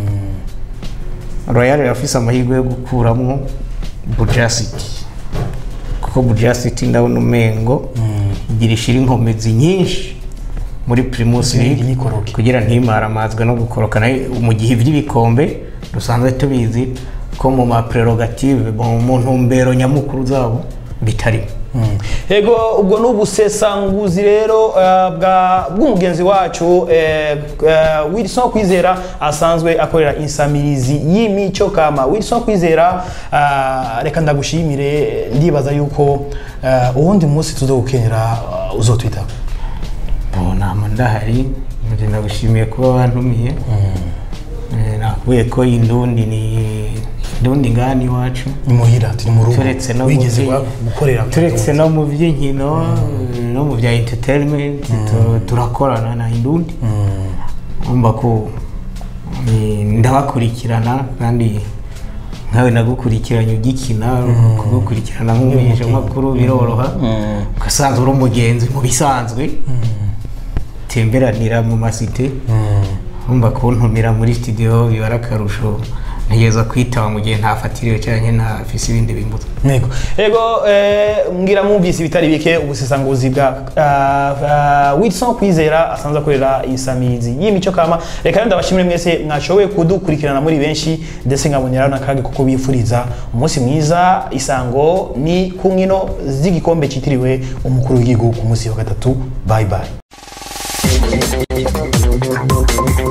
B: royal yafise amahirwe yo gukuramo buja city kuko buja city ndabona umengo igira ishira inkomezi nyinshi muri primus
A: League
B: league
A: nikoroke.
B: kugira ntimaramazwe no gukoroka nayo mu gihe iby'ibikombe dusanzwe tubizi ko mu ma prerogative mu mu ntumbero nyamukuru zabo bitarimo
A: Mm. Ego ubwo ni ubusesanguzi rero eh, bwa bw'umugenzi wacu eh, eh, Wilson Kwizera asanzwe akorera insamirizi y'imico kama Wilson Kwizera ah, reka ndagushimire ndibaza yuko eh, uwundi munsi tuzogukenera uh, uzotwitaba
B: nama ndahari njye ndagushimiye kuba wantumiye Eh, nakubuye ko indundi ni indundi ngani iwacu
A: ni muhira turi mu rugo
B: turetse no mu
A: wigeze
B: byi-
A: gwa- gukorera
B: turetse no mu by'inkino no mu bya entertainment tu- turakorana na indundi umva ko eh, ndabakurikirana kandi nkawe nagukurikiranye ugikina kugukurikirana nk'umumenyeshamakuru biroroha ugasanzwe uri umugenzi mu bisanzwe temberanira mu masite umva kuntumira muri studio biba ari akarusho ntegereza kwitaba mu gihe ntafatiriwe cyangwa ntafise ibindi bimbuza
A: Ego, ego eh, mbwira mwumvise ibitari bike ubusesanguzi bwa uh, uh, Wilson Kwizera asanzwe akorera insamizi y'imico kama reka rero ndabashimire mwese mwashoboye kudukurikirana muri benshi ndetse nkabonera n'akage kuko bifuriza umunsi mwiza isango ni ku nkino z'igikombe cyitiriwe umukuru w'igihugu ku munsi wa gatatu bye bye